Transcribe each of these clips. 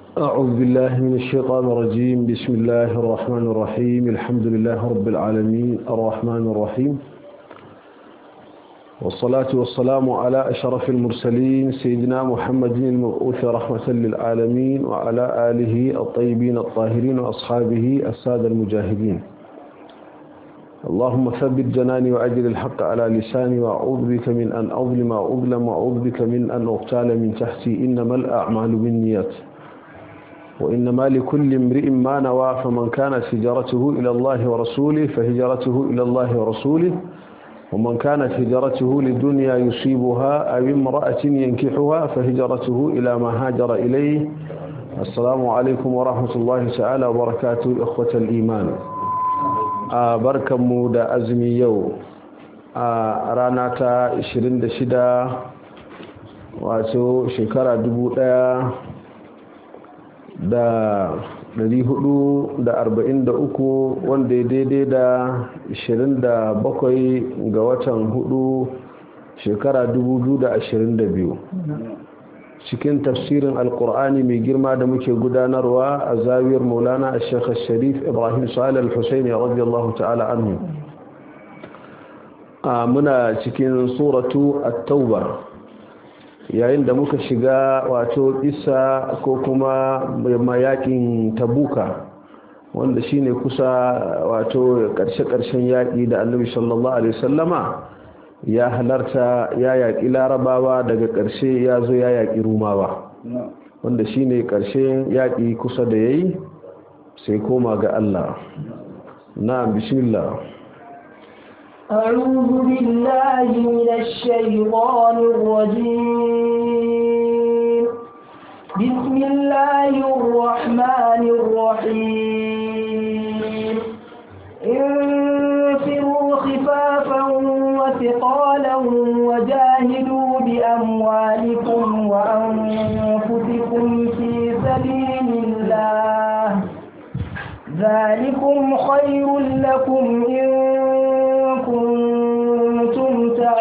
أعوذ بالله من الشيطان الرجيم بسم الله الرحمن الرحيم الحمد لله رب العالمين الرحمن الرحيم والصلاة والسلام على أشرف المرسلين سيدنا محمد المبعوث رحمة للعالمين وعلى آله الطيبين الطاهرين وأصحابه السادة المجاهدين اللهم ثبت جناني وأجل الحق على لساني وأعوذ بك من أن أظلم وأظلم وأعوذ بك من أن أغتال من تحتي إنما الأعمال بالنيات وإنما لكل امرئ ما نوى فمن كانت هجرته إلى الله ورسوله فهجرته إلى الله ورسوله ومن كانت هجرته للدنيا يصيبها أو امرأة ينكحها فهجرته إلى ما هاجر إليه السلام عليكم ورحمة الله تعالى وبركاته إخوة الإيمان barkanmu da azumi yau a rana ta 26 wato shekara 1443 wanda ya daidai da 27 ga watan 4 shekara 2022 cikin tafsirin alkur'ani mai girma da muke gudanarwa a zawiyar maulana a shekha sharif ibrahim salih al-husaini radiyallahu ta'ala anhu a muna cikin suratu at-tauba yayin da muka shiga wato isa ko kuma mayakin tabuka wanda shine kusa wato karshe-karshen yaƙi da annabi sallallahu alaihi wasallama ya halarta ya yaƙi larabawa daga ƙarshe ya zo ya yaƙi rumawa wanda shi ne ƙarshen yaƙi kusa da ya yi sai koma ga Allah na bismillah أعوذ بالله من الشيطان الرجيم بسم الله الرحمن الرحيم انفروا خفافا وثقالا وجاهدوا بأموالكم وأنفسكم في سبيل الله ذلكم خير لكم إن كنتم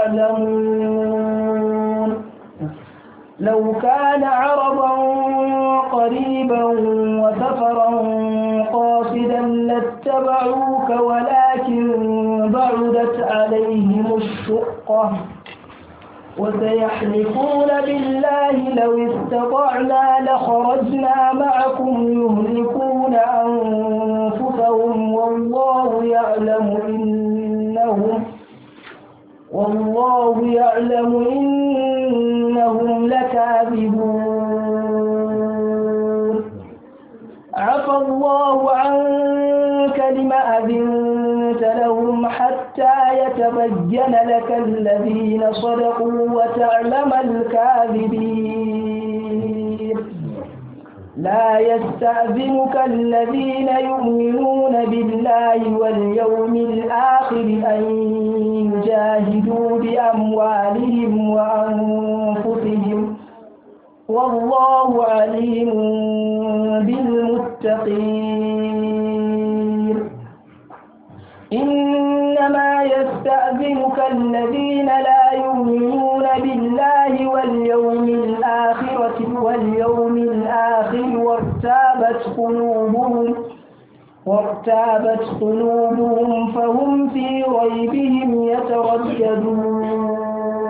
تعلمون لو كان عرضا قريبا وسفرا قاصدا لاتبعوك ولكن بعدت عليهم الشقة وسيحلفون بالله لو استطعنا لخرجنا معكم يهلكون أنفسهم والله يعلم إنهم والله يعلم إنهم لكاذبون عفى الله عنك لم أذنت لهم حتى يتبين لك الذين صدقوا وتعلم الكاذبين لا يستأذنك الذين يؤمنون بالله واليوم الآخر أن يجاهدوا بأموالهم وأنفسهم والله عليم بالمتقين إنما يستأذنك الذين لا يؤمنون بالله واليوم الآخرة واليوم الآخر وارتابت قلوبهم وارتابت قلوبهم فهم في ريبهم يترددون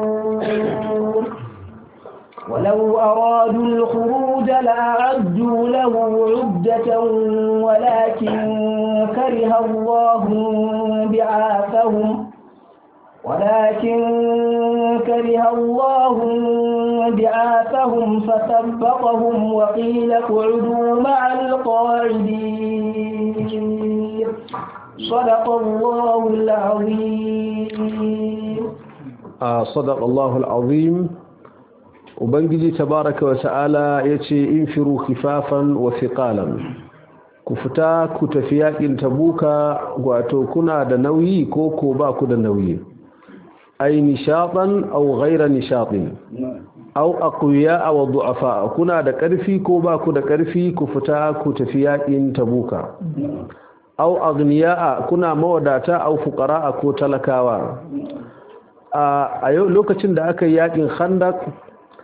ولو أرادوا الخروج لأعدوا له عدة ولكن كره الله بعاثهم ولكن كره الله بعاثهم فثبطهم وقيل اقعدوا مع القاعدين صدق الله العظيم آه صدق الله العظيم ubangiji tabaraka wa ta'ala yace infiru khifafan wa thiqalan ku fita ku tafi yakin tabuka wato kuna da nauyi ko ko ba ku da nauyi ay nishatan aw ghayra nishatin aw aqwiya aw du'afa kuna da karfi ko ba ku da karfi ku fita ku tafi yakin tabuka aw aghniya kuna mawadata aw fuqara ko talakawa a yau lokacin da aka yi yakin khandaq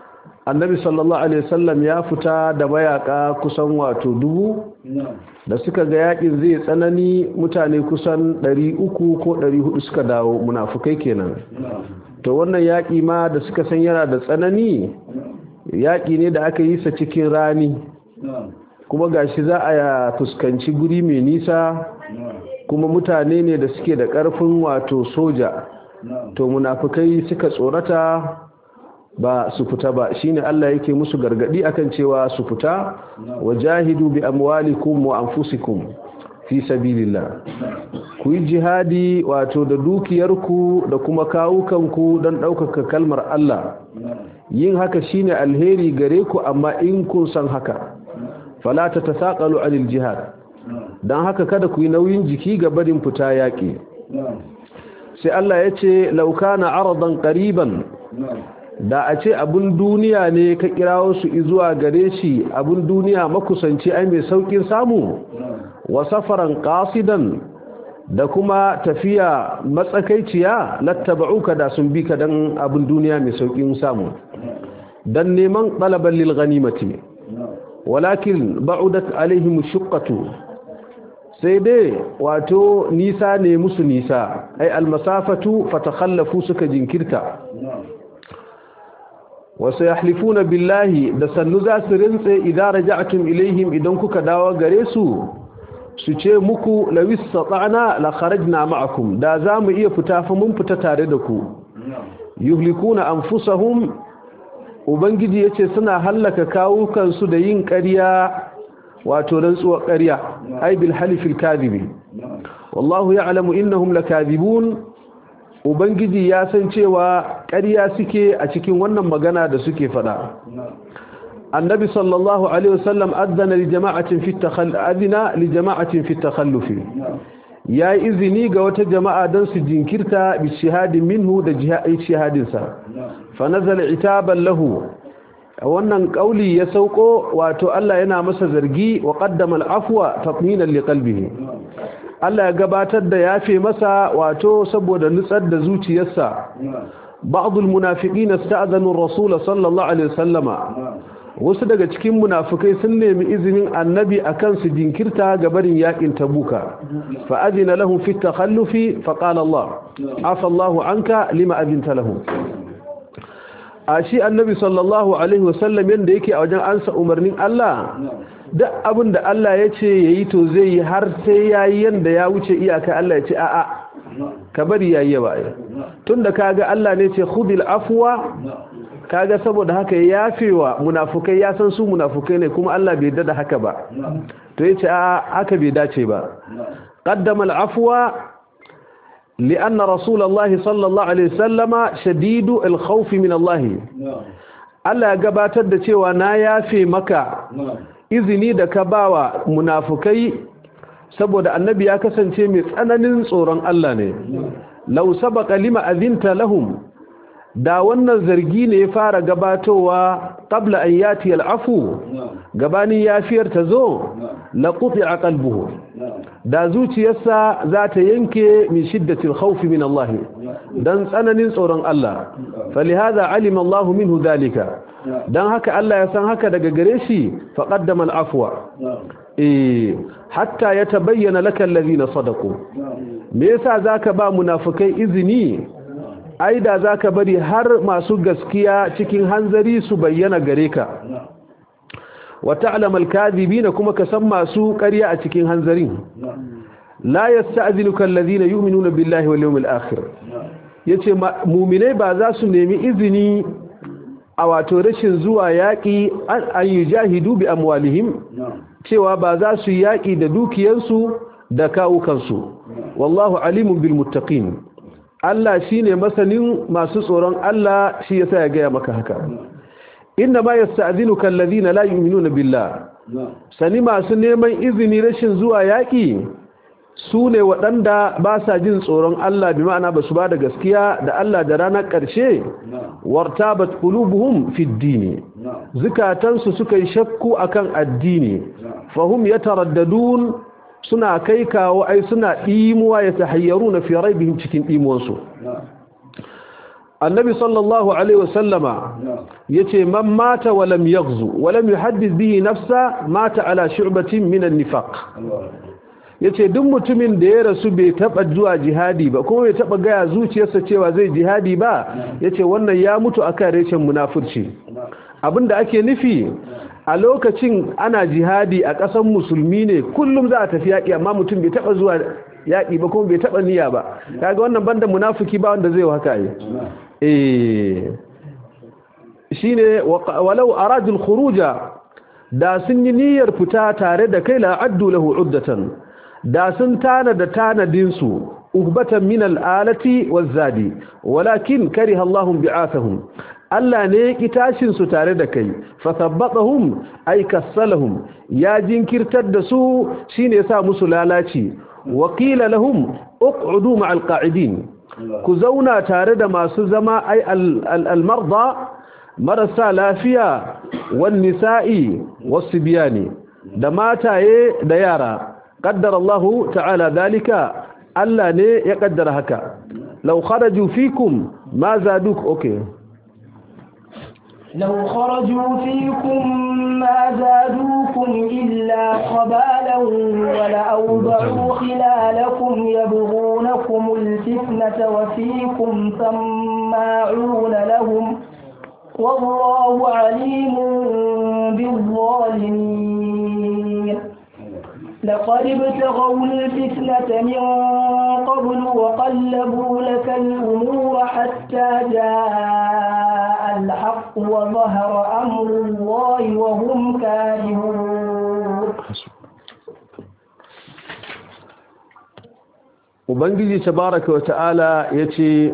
annabi sallallahu alaihi wasallam ya fita da mayaka kusan wato dubu da suka ga yakin zai tsanani mutane kusan 300 ko 400 suka dawo munafukai kenan to wannan yaki ma da suka san yana da tsanani yaki ne da aka yi sa cikin rani kuma gashi za a fuskanci guri mai nisa kuma mutane ne da suke da ƙarfin wato soja to munafukai suka tsorata ba su fita ba shine Allah yake musu gargadi akan cewa su fita wajahidu bi amwalikum wa anfusikum fi sabilillah ku yi jihadi wato da dukiyarku da kuma kawukanku don ɗaukaka kalmar Allah yin haka shine alheri gare ku amma in kun san haka fala ta tasaqalu anil jihad dan haka kada ku yi nauyin jiki ga barin fita yaƙi sai Allah ya ce laukana aradan qariban da a ce abun duniya ne ka kirawo su zuwa gare shi abun duniya makusanci ai mai saukin samu wa safaran qasidan da kuma tafiya matsakaiciya lattaba'uka da sun bi ka dan abun duniya mai saukin samu dan neman talaban lil ghanimati walakin ba'udat alaihim shuqqatu sai dai wato nisa ne musu nisa ai almasafatu fatakhallafu suka jinkirta wasu yahlifuna billahi da sannu za su rintse idan raja'tum ilaihim idan kuka dawo gare su su ce muku lawis sata'na la kharajna ma'akum da za mu iya fita fa mun fita tare da ku yuhlikuna anfusahum ubangiji yace suna hallaka kawukansu da yin ƙarya wato rantsuwar ƙarya ai bil halifil kadhibi wallahu ya'lamu innahum lakadhibun ubangiji ya san cewa ƙarya suke a cikin wannan magana da suke fada annabi sallallahu alaihi wasallam adana li jama'atin fi takhall adina li jama'atin fi takhalluf ya izini ga wata jama'a don su jinkirta bi shahadin minhu da shahadin sa fa nazala itaban lahu wannan kauli ya sauko wato Allah yana masa zargi wa qaddama al-afwa tatminan li qalbihi Allah ya gabatar da yafe masa wato saboda nutsar da zuciyarsa ba'd al-munafiqin ista'zanu ar-rasul sallallahu alaihi wasallama wasu daga cikin munafikai sun nemi izinin annabi akan su jinkirta ga barin yakin tabuka fa adina lahum fi at-takhallufi fa qala Allah afa Allahu anka lima adinta lahum a shi annabi sallallahu alaihi wasallam yanda yake a wajen ansa umarnin Allah duk abin da Allah ya ce yayi to zai yi har sai yayi yanda ya wuce iyaka Allah ya ce a'a ka bari yayi ba tunda kaga Allah ne ce khudil afwa kaga saboda haka ya yafewa munafukai ya san su munafukai ne kuma Allah bai dada haka ba to yace a'a haka bai dace ba qaddama al-afwa لأن رسول الله صلى الله عليه وسلم شديد الخوف من الله Allah ya gabatar da cewa na yafe maka izini da ka bawa munafukai saboda annabi ya kasance mai tsananin tsoron Allah ne law sabaqa lima azinta lahum da wannan zargi ne ya fara gabatowa qabla an yati al'afu gabanin yafiyar ta zo la quti'a qalbuhu da zuciyarsa za ta yanke min shiddatil khawf min Allah dan tsananin tsoron Allah falihaza alima Allah minhu dalika dan haka Allah ya san haka daga gare shi fa qaddama al'afwa eh hatta yatabayyana laka alladhina sadaqu me yasa zaka ba munafikai izini ai da za ka bari har masu gaskiya cikin hanzari su bayyana gare ka wata alamal na kuma ka san masu ƙarya a cikin hanzarin la yasta'zinuka alladhina yu'minuna billahi wal yawmil akhir yace mu'minai ba za su nemi izini a wato rashin zuwa yaƙi an yujahidu bi amwalihim cewa ba za su yaƙi da dukiyarsu da kawukansu wallahu alimun bil muttaqin Allah shi ne masanin masu tsoron Allah shi ya sa ya gaya maka haka. Inna ma ya sta'azinu kallazi na layi minuna billah. Sani masu neman izini rashin zuwa yaƙi su ne waɗanda ba sa jin tsoron Allah bi ma'ana ba su ba da gaskiya da Allah da ranar ƙarshe warta bat qulubuhum fi dini zukatansu suka yi shakku akan addini fahum yataraddadun suna kai kawo ai suna ɗimuwa ya tahayyaru na fi raibihim cikin ɗimuwansu annabi sallallahu alaihi wasallama yace man mata wa lam yaghzu wa lam yuhaddith bihi nafsa mata ala shu'batin min an-nifaq yace duk mutumin da ya rasu bai taba zuwa jihadi ba kuma bai taba gaya zuciyarsa cewa zai jihadi ba yace wannan ya mutu akan reshen munafurci abinda ake nufi a lokacin ana jihadi a ƙasar musulmi ne kullum za a tafi yaƙi amma mutum bai taɓa zuwa yaƙi ba kuma bai taɓa niyya ba kaga wannan banda munafiki ba wanda zai haka yi eh shine walau aradul khuruja da sun yi niyyar fita tare da kai la addu lahu uddatan da sun tana da tanadin su uhbatan min al'alati waz-zadi walakin kariha Allahu bi'athahum Allah ne ya ki tashin su tare da kai fa sabbatahum ay kassalahum ya jinkirtar da su shine yasa musu lalaci wa qila lahum uq'udu ma'al qa'idin ku zauna tare da masu zama ay al-marda marasa lafiya wan nisa'i was-sibyani da mataye da yara qaddara Allah ta'ala dalika Allah ne ya kaddara haka law kharaju fikum ma zaduk okay لو خرجوا فيكم ما زادوكم إلا خبالا ولأوضعوا خلالكم يبغونكم الفتنة وفيكم سماعون لهم والله عليم بالظالمين لقد ابتغوا الفتنة من قبل وقلبوا لك الأمور حتى جاء الحق وظهر أمر الله وهم كارهون Ubangiji tabaraka wa ta'ala ya ce,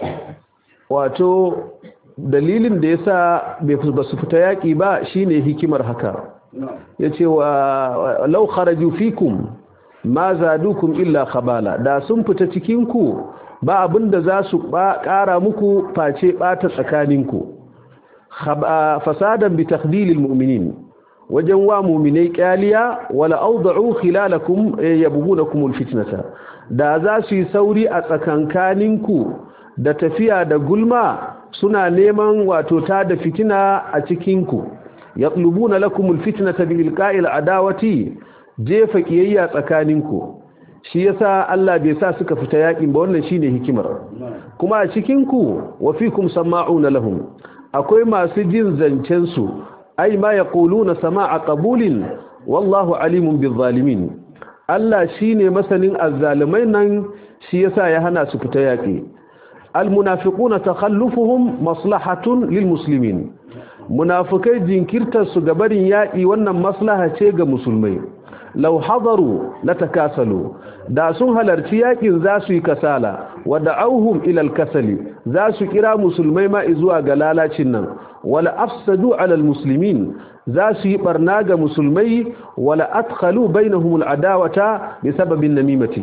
Wato, dalilin da ya sa ba su fita yaƙi ba shine hikimar haka. Ya ce wa lau kharaju fikum ma zadukum illa khabala da sun fita cikinku ba abin da za su ƙara muku face ɓata tsakaninku. fasadan bi takdilil mu'minin wajen wa mu'minai kyaliya wala awda'u khilalakum yabghunakum alfitnata da za su yi sauri a tsakankaninku da tafiya da gulma suna neman wato ta da fitina a cikinku yatlubuna lakum alfitnata bi ilqa'il adawati jefa kiyayya tsakaninku shi yasa Allah bai sa suka fita yakin ba wannan shine hikimar kuma a cikinku wa fikum sama'una lahum akwai masu jin zancensu ai ma ya na sama'a ƙabulin wallahu alimun bizalimin Allah shi ne masanin azzalimai nan shi yasa ya hana su fita yaƙi almunafiquna takhallufuhum maslahatun lilmuslimin munafikai jinkirtar su ga barin yaƙi wannan maslaha ce ga musulmai law hadaru latakasalu da sun halarci yakin za su yi kasala wa da'awhum ila al-kasali za su kira musulmai ma zuwa ga lalacin nan wala afsadu ala al-muslimin za su yi barna ga musulmai wala adkhalu bainahum al-adawata bi sababin namimati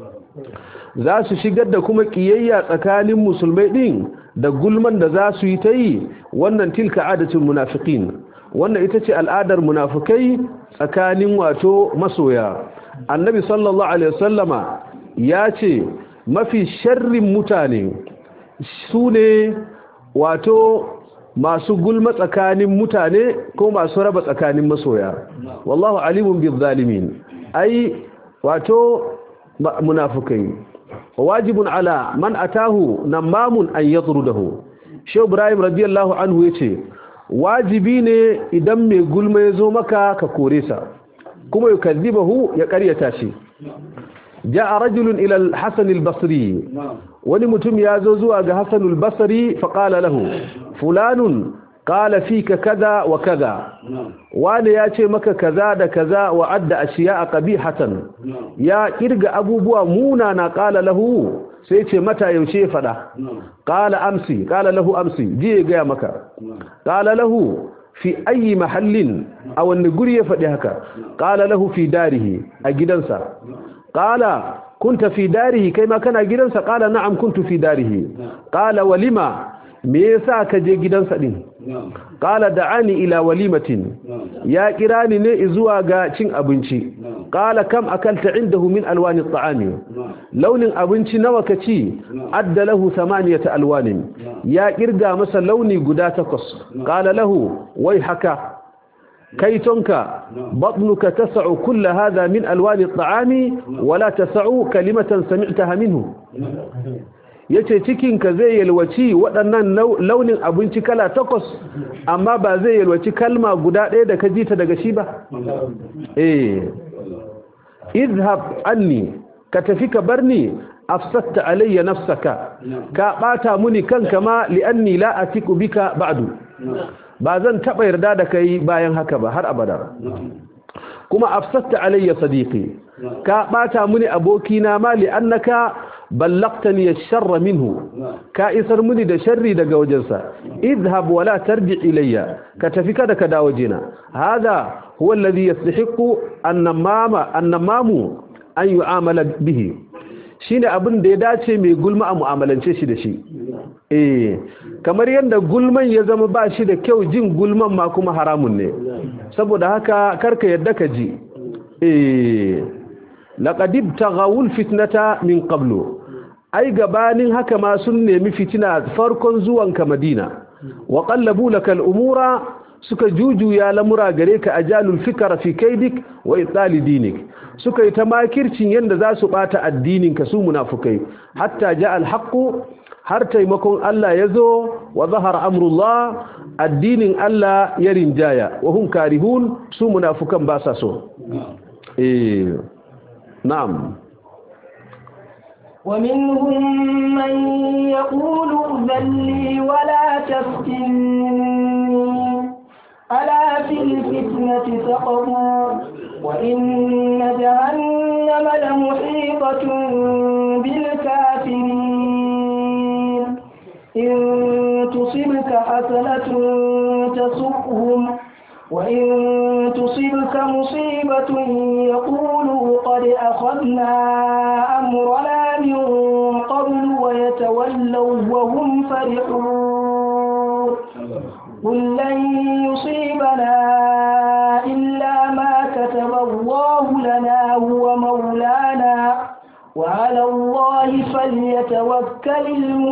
za su shigar da kuma kiyayya tsakanin musulmai din da gulman da za su yi ta yi wannan tilka adatul munafiqin wannan ita ce al'adar munafikai tsakanin wato masoya annabi sallallahu alaihi wasallama ya ce mafi sharrin mutane su ne wato masu gulma tsakanin mutane ko masu raba tsakanin masoya wallahu alimun bil zalimin ai wato munafikai wajibun ala man atahu namamun an yatrudahu shehu ibrahim radiyallahu anhu yace wajibi ne idan mai gulma ya zo maka ka kore sa kuma ya kadhibahu ya karyata shi ja'a rajulun ila al-hasan al-basri wani mutum ya zo zuwa ga hasan al-basri fa qala lahu fulanun qala fika kaza wa kaza wani ya ce maka kaza da kaza wa adda ashiya qabihatan ya kirga abubuwa muna na qala lahu sai ce mata yaushe fada qala amsi qala lahu amsi je ga maka qala lahu fi ayi mahallin a wani guri ya faɗi haka qala lahu fi darihi a gidansa qala kunta fi darihi kai ma kana gidansa qala na'am kuntu fi darihi qala walima me yasa ka je gidansa din qala da'ani ila walimatin ya kira ni ne zuwa ga cin abinci qala kam akalta indahu min alwani at'ami launin abinci nawa kaci adda lahu thamaniyata alwanin ya kirga masa launi guda takwas qala lahu wai haka kaitonka batnuka tas'u kull hadha min alwani at'ami wala tas'u kalimatan sami'taha minhu yace cikinka zai yalwaci waɗannan launin abinci kala takwas amma ba zai yalwaci kalma guda ɗaya da ka ji ta daga shi ba eh izhab anni ka tafi ka barni afsatta alayya nafsaka ka bata muni kanka ma li'anni la atiku bika ba'du ba zan taba yarda da kai bayan haka ba har abada kuma afsatta alayya sadiqi ka bata muni abokina ma li'annaka ballaqtani ash-sharra minhu ka isar muni da sharri daga wajensa idhhab wa la tarji ilayya ka tafi kada ka dawo jina hada huwa alladhi yastahiqu an-namama an-namamu an yu'amala bihi shine abin da ya dace mai gulma a mu'amalance shi da shi eh kamar yadda gulman ya zama ba shi da kyau jin gulman ma kuma haramun ne saboda haka karka yadda ka ji eh laqad ibtaghawul fitnata min qablu ai gabanin haka ma sun nemi fitina farkon zuwanka Madina wa qallabu lakal umura suka jujuya lamura gare ka ajalul fikra fi kaidik wa itali dinik suka yi ta makircin yanda za su bata addinin ka su munafukai hatta ja al har taimakon Allah ya zo wa zahar amrullah addinin Allah ya rinjaya wa hum karihun su munafukan ba sa so eh na'am ومنهم من يقول ائذن لي ولا تفتني ألا في الفتنة سقطوا وإن جهنم لمحيطة بالكافرين إن تصبك حسنة تسؤهم وإن تصبك مصيبة يقولوا قد أخذنا أمرنا من قبل ويتولوا وهم فرحون قل لن يصيبنا إلا ما كتب الله لنا هو مولانا وعلى الله فليتوكل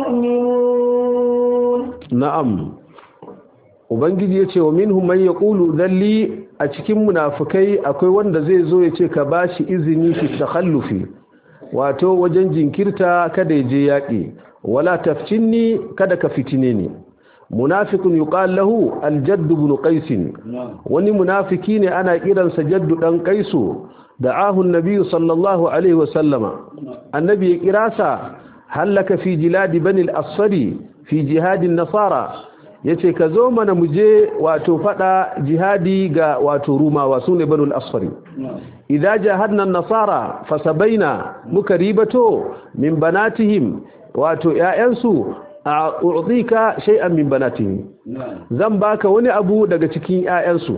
المؤمنون na'am ubangiji ya ce wa minhum man yaqulu dalli a cikin munafikai akwai wanda zai zo ya ce ka bashi izini fi takhallufi wato wajen jinkirta kada ya je yaƙi wala tafcinni kada ka fitine ni munafiqun yuqal lahu aljadd ibn qais wani munafiki ne ana kiransa jaddu dan qaisu da'ahu an-nabi sallallahu alaihi wasallama annabi ya kirasa halaka fi jiladi bani al-asfari fi jihadin nasara yace ka zo mana muje wato fada jihadi ga wato rumawa sune banu al-asfari idza jahadna an-nasara fasabaina muka ribato min banatihim wato ƴaƴansu a'udika shay'an min banatihim zan baka wani abu daga cikin ƴaƴansu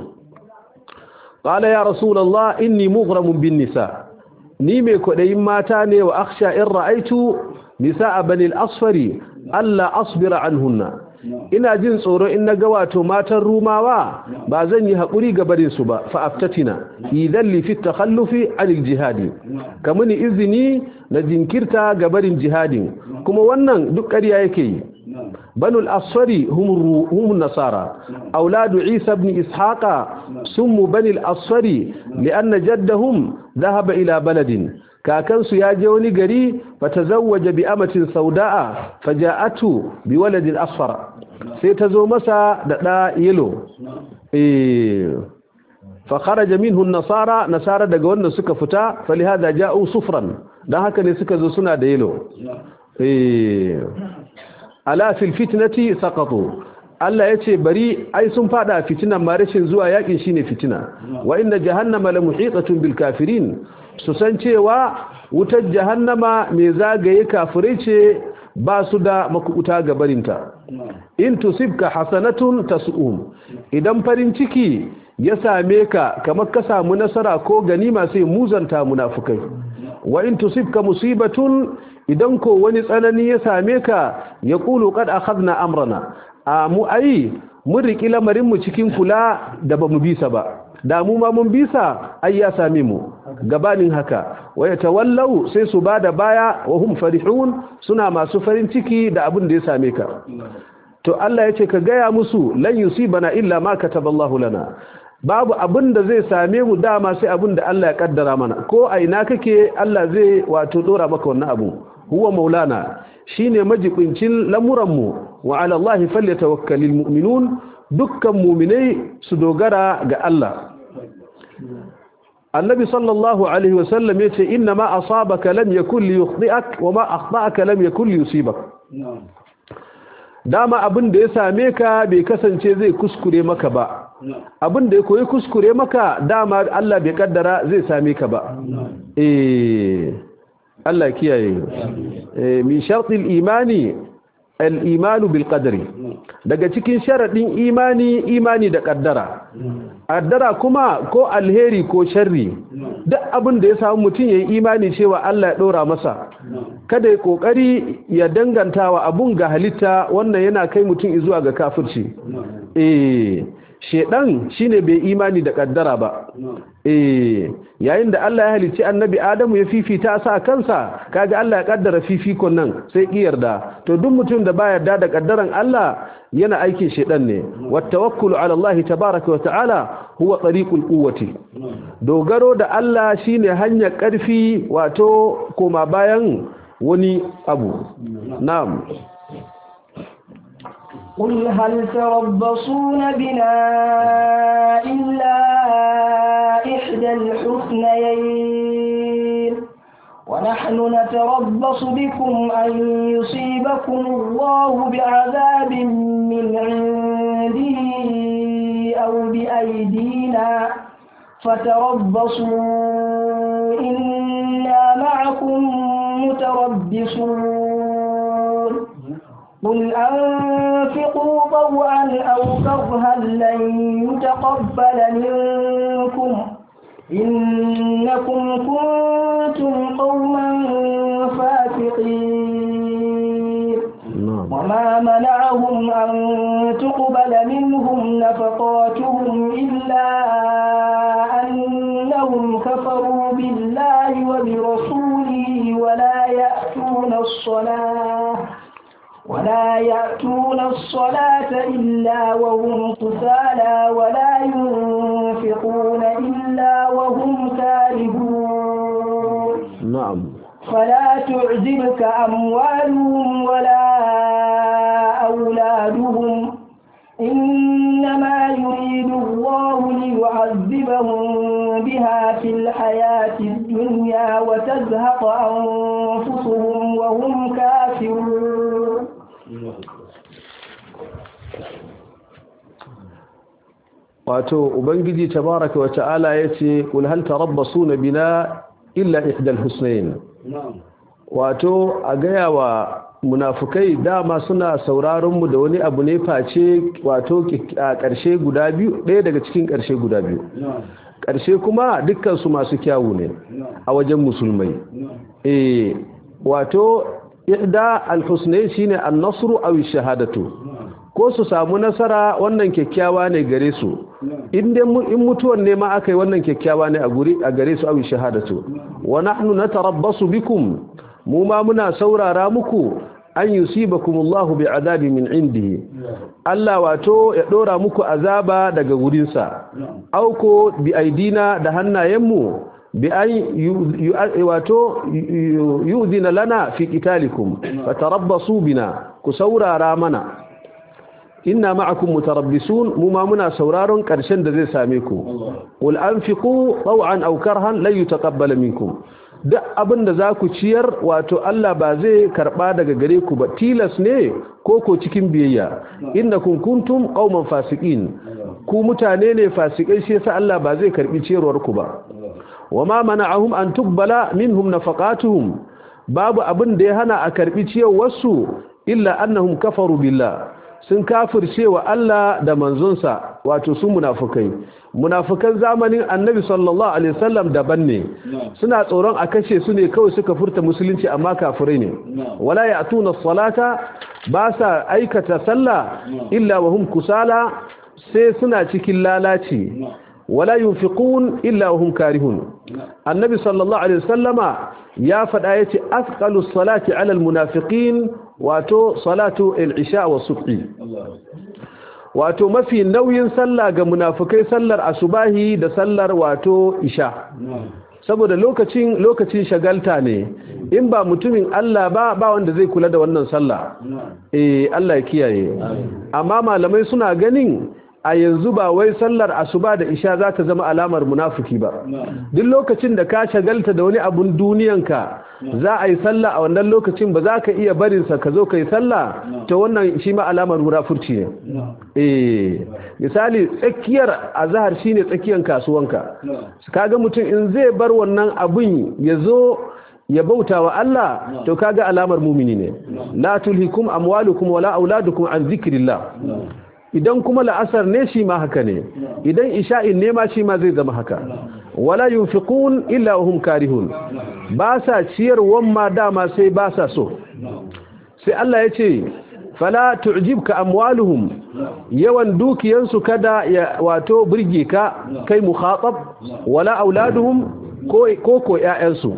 qala ya rasulullah inni mughramun bin nisa ni mai kwadayin mata ne wa akhsha in ra'aitu nisa bani al-asfari alla asbira anhunna ina jin tsoro in naga wato matan rumawa ba zan yi hakuri ga barin su ba fa aftatina idan li fi takhallufi anil jihadi kamuni izini na jinkirta ga barin jihadin kuma wannan duk ƙarya yake yi بنو الأصفر هم, هم النصارى أولاد عيسى بن إسحاق سموا بني الأصفر لأن جدهم ذهب إلى بلد كاكنس ياجوني قري فتزوج بأمة سوداء فجاءته بولد أصفر سيتزو مسا دا يلو إيه فخرج منه النصارى نصارى دقون سكا فتا فلهذا جاءوا صفرا دا هكذا سكا زو سنا دا يلو إيه ala fil fitnati saqatu Allah yace bari ai sun fada fitinan ma rashin zuwa yakin shine fitina wa inna jahannama la muhitatun bil kafirin su san cewa wutar jahannama mai zagaye kafirai ce ba su da makubuta ga barinta in tusibka hasanatun tasum idan farin ciki ya same ka kamar ka samu nasara ko ganima sai muzanta munafukai wa in tusibka musibatun idan ko wani tsanani ya same ka ya kulu kad akhadna amrana a mu ai mun riki lamarin mu cikin kula da bamu bisa ba da mu ma mun bisa ai ya same mu gabanin haka wa yatawallau sai su bada baya wa hum farihun suna masu farin ciki da abin da ya same ka to Allah ya ce ka gaya musu lan yusibana illa ma kataballahu lana babu abin da zai same mu dama sai abin da Allah ya kaddara mana ko a ina kake Allah zai wato dora maka wannan abu huwa maulana shine majibincin lamuran mu wa ala Allah falyatawakkalul mu'minun dukkan mu'minai su dogara ga Allah annabi sallallahu alaihi wasallam yace inna ma asabaka lam yakul liyukhdi'ak wa ma akhta'aka lam yakul liyusibak dama abin da ya same ka bai kasance zai kuskure maka ba abin da ya koyi kuskure maka dama Allah bai kaddara zai same ka ba eh Allah kiyaye eh min shartil imani al-imanu bil qadri daga cikin sharadin imani imani da kaddara kaddara kuma ko alheri ko sharri duk abin da ya samu mutum yayin imani cewa Allah ya dora masa kada ya kokari ya dangantawa abun ga halitta wannan yana kai mutum zuwa ga kafirci eh shedan shine bai imani da kaddara ba eh yayin da Allah ya halicci annabi Adamu ya fifita sa kansa kaga Allah ya kaddara fifikon nan sai ki yarda to duk mutum da baya yarda da kaddaran Allah yana aikin shedan ne wattawakkulu ala Allah tabaaraka wa ta'ala huwa tariqul quwwati dogaro da Allah shine hanyar karfi wato koma bayan wani abu na'am قل هل تربصون بنا إلا إحدى الحسنيين ونحن نتربص بكم أن يصيبكم الله بعذاب من عنده أو بأيدينا فتربصوا إنا معكم متربصون قل أنفقوا طوعا أو كرها لن يتقبل منكم إنكم كنتم قوما فاسقين وما منعهم أن تقبل منهم نفقاتهم إلا أنهم كفروا بالله وبرسوله ولا يأتون الصلاة ولا يأتون الصلاة إلا وهم كسالى ولا ينفقون إلا وهم كارهون نعم فلا تعجبك أموالهم ولا أولادهم إنما يريد الله ليعذبهم بها في الحياة الدنيا وتزهق أنفسهم وهم كافرون wato ubangiji tabaraka wa ta'ala yace kul hal tarabbasuna bina illa ihdal husnayn wato a gaya wa munafukai dama suna sauraron mu da wani abu ne face wato a ƙarshe guda biyu ɗaya daga cikin ƙarshe guda biyu ƙarshe kuma dukkan su masu kyawu ne a wajen musulmai eh wato ihda al-husnayn shine an-nasru aw ash-shahadatu ko su samu nasara wannan kyakkyawa ne gare su in mutuwar ne ma aka yi wannan kyakkyawa ne a gare su awi shahadatu wa nahnu natarabbasu bikum mu ma muna saurara muku an yusibakumullahu bi'adabi min indihi Allah wato ya dora muku azaba daga gurinsa auko bi aidina da hannayenmu bi an wato yudina lana fi qitalikum fatarabbasu bina ku saurara mana inna ma'akum mutarabbisun mu ma muna sauraron karshen da zai same ku wal anfiqu taw'an aw karhan la yutaqabbal minkum duk abinda zaku ciyar wato Allah ba zai karba daga gare ku ba tilas ne ko ko cikin biyayya innakum kuntum qauman fasiqin ku mutane ne fasikai shi yasa Allah ba zai karbi ciyarwar ku ba wama mana'ahum an tuqbala minhum nafaqatuhum babu abin da ya hana a karbi ciyarwar su illa annahum kafaru billah sun kafirce wa Allah da manzonsa wato su munafukai munafukan zamanin annabi sallallahu alaihi wasallam daban ne suna tsoron a kashe su ne kawai suka furta musulunci amma kafirai ne wala ya'tuna salata ba sa aikata sallah illa wa hum kusala sai suna cikin lalaci wala yunfiqun illa wa hum karihun annabi sallallahu alaihi wasallama ya faɗa yace asqalu salati ala almunafiqin wato salatu al-isha wa subhi wato mafi nauyin sallah ga munafikai sallar asubahi da sallar wato isha saboda lokacin lokacin shagalta ne in ba mutumin Allah ba ba wanda zai kula da wannan sallah eh Allah ya kiyaye amma malamai suna ganin a yanzu ba wai sallar asuba da isha za ta zama alamar munafiki ba duk lokacin da ka shagalta da wani abun duniyanka za a yi sallah a wannan lokacin ba za ka iya barinsa ka zo ka yi sallah ta wannan shi ma alamar munafurci ne eh misali tsakiyar azhar shine tsakiyar kasuwanka kaga mutum in zai bar wannan abun ya zo ya bauta wa Allah to kaga alamar mumini ne la tulhikum amwalukum wala auladukum an zikrillah idan kuma la'asar ne shi ma haka ne idan isha'in ne ma shi ma zai zama haka wala yunfiqun illa hum karihun ba sa ciyarwan ma dama sai ba sa so sai Allah ya ce fala tu'jibka amwaluhum yawan dukiyansu kada ya wato burge ka kai mukhatab wala auladuhum ko ko ko ƴaƴansu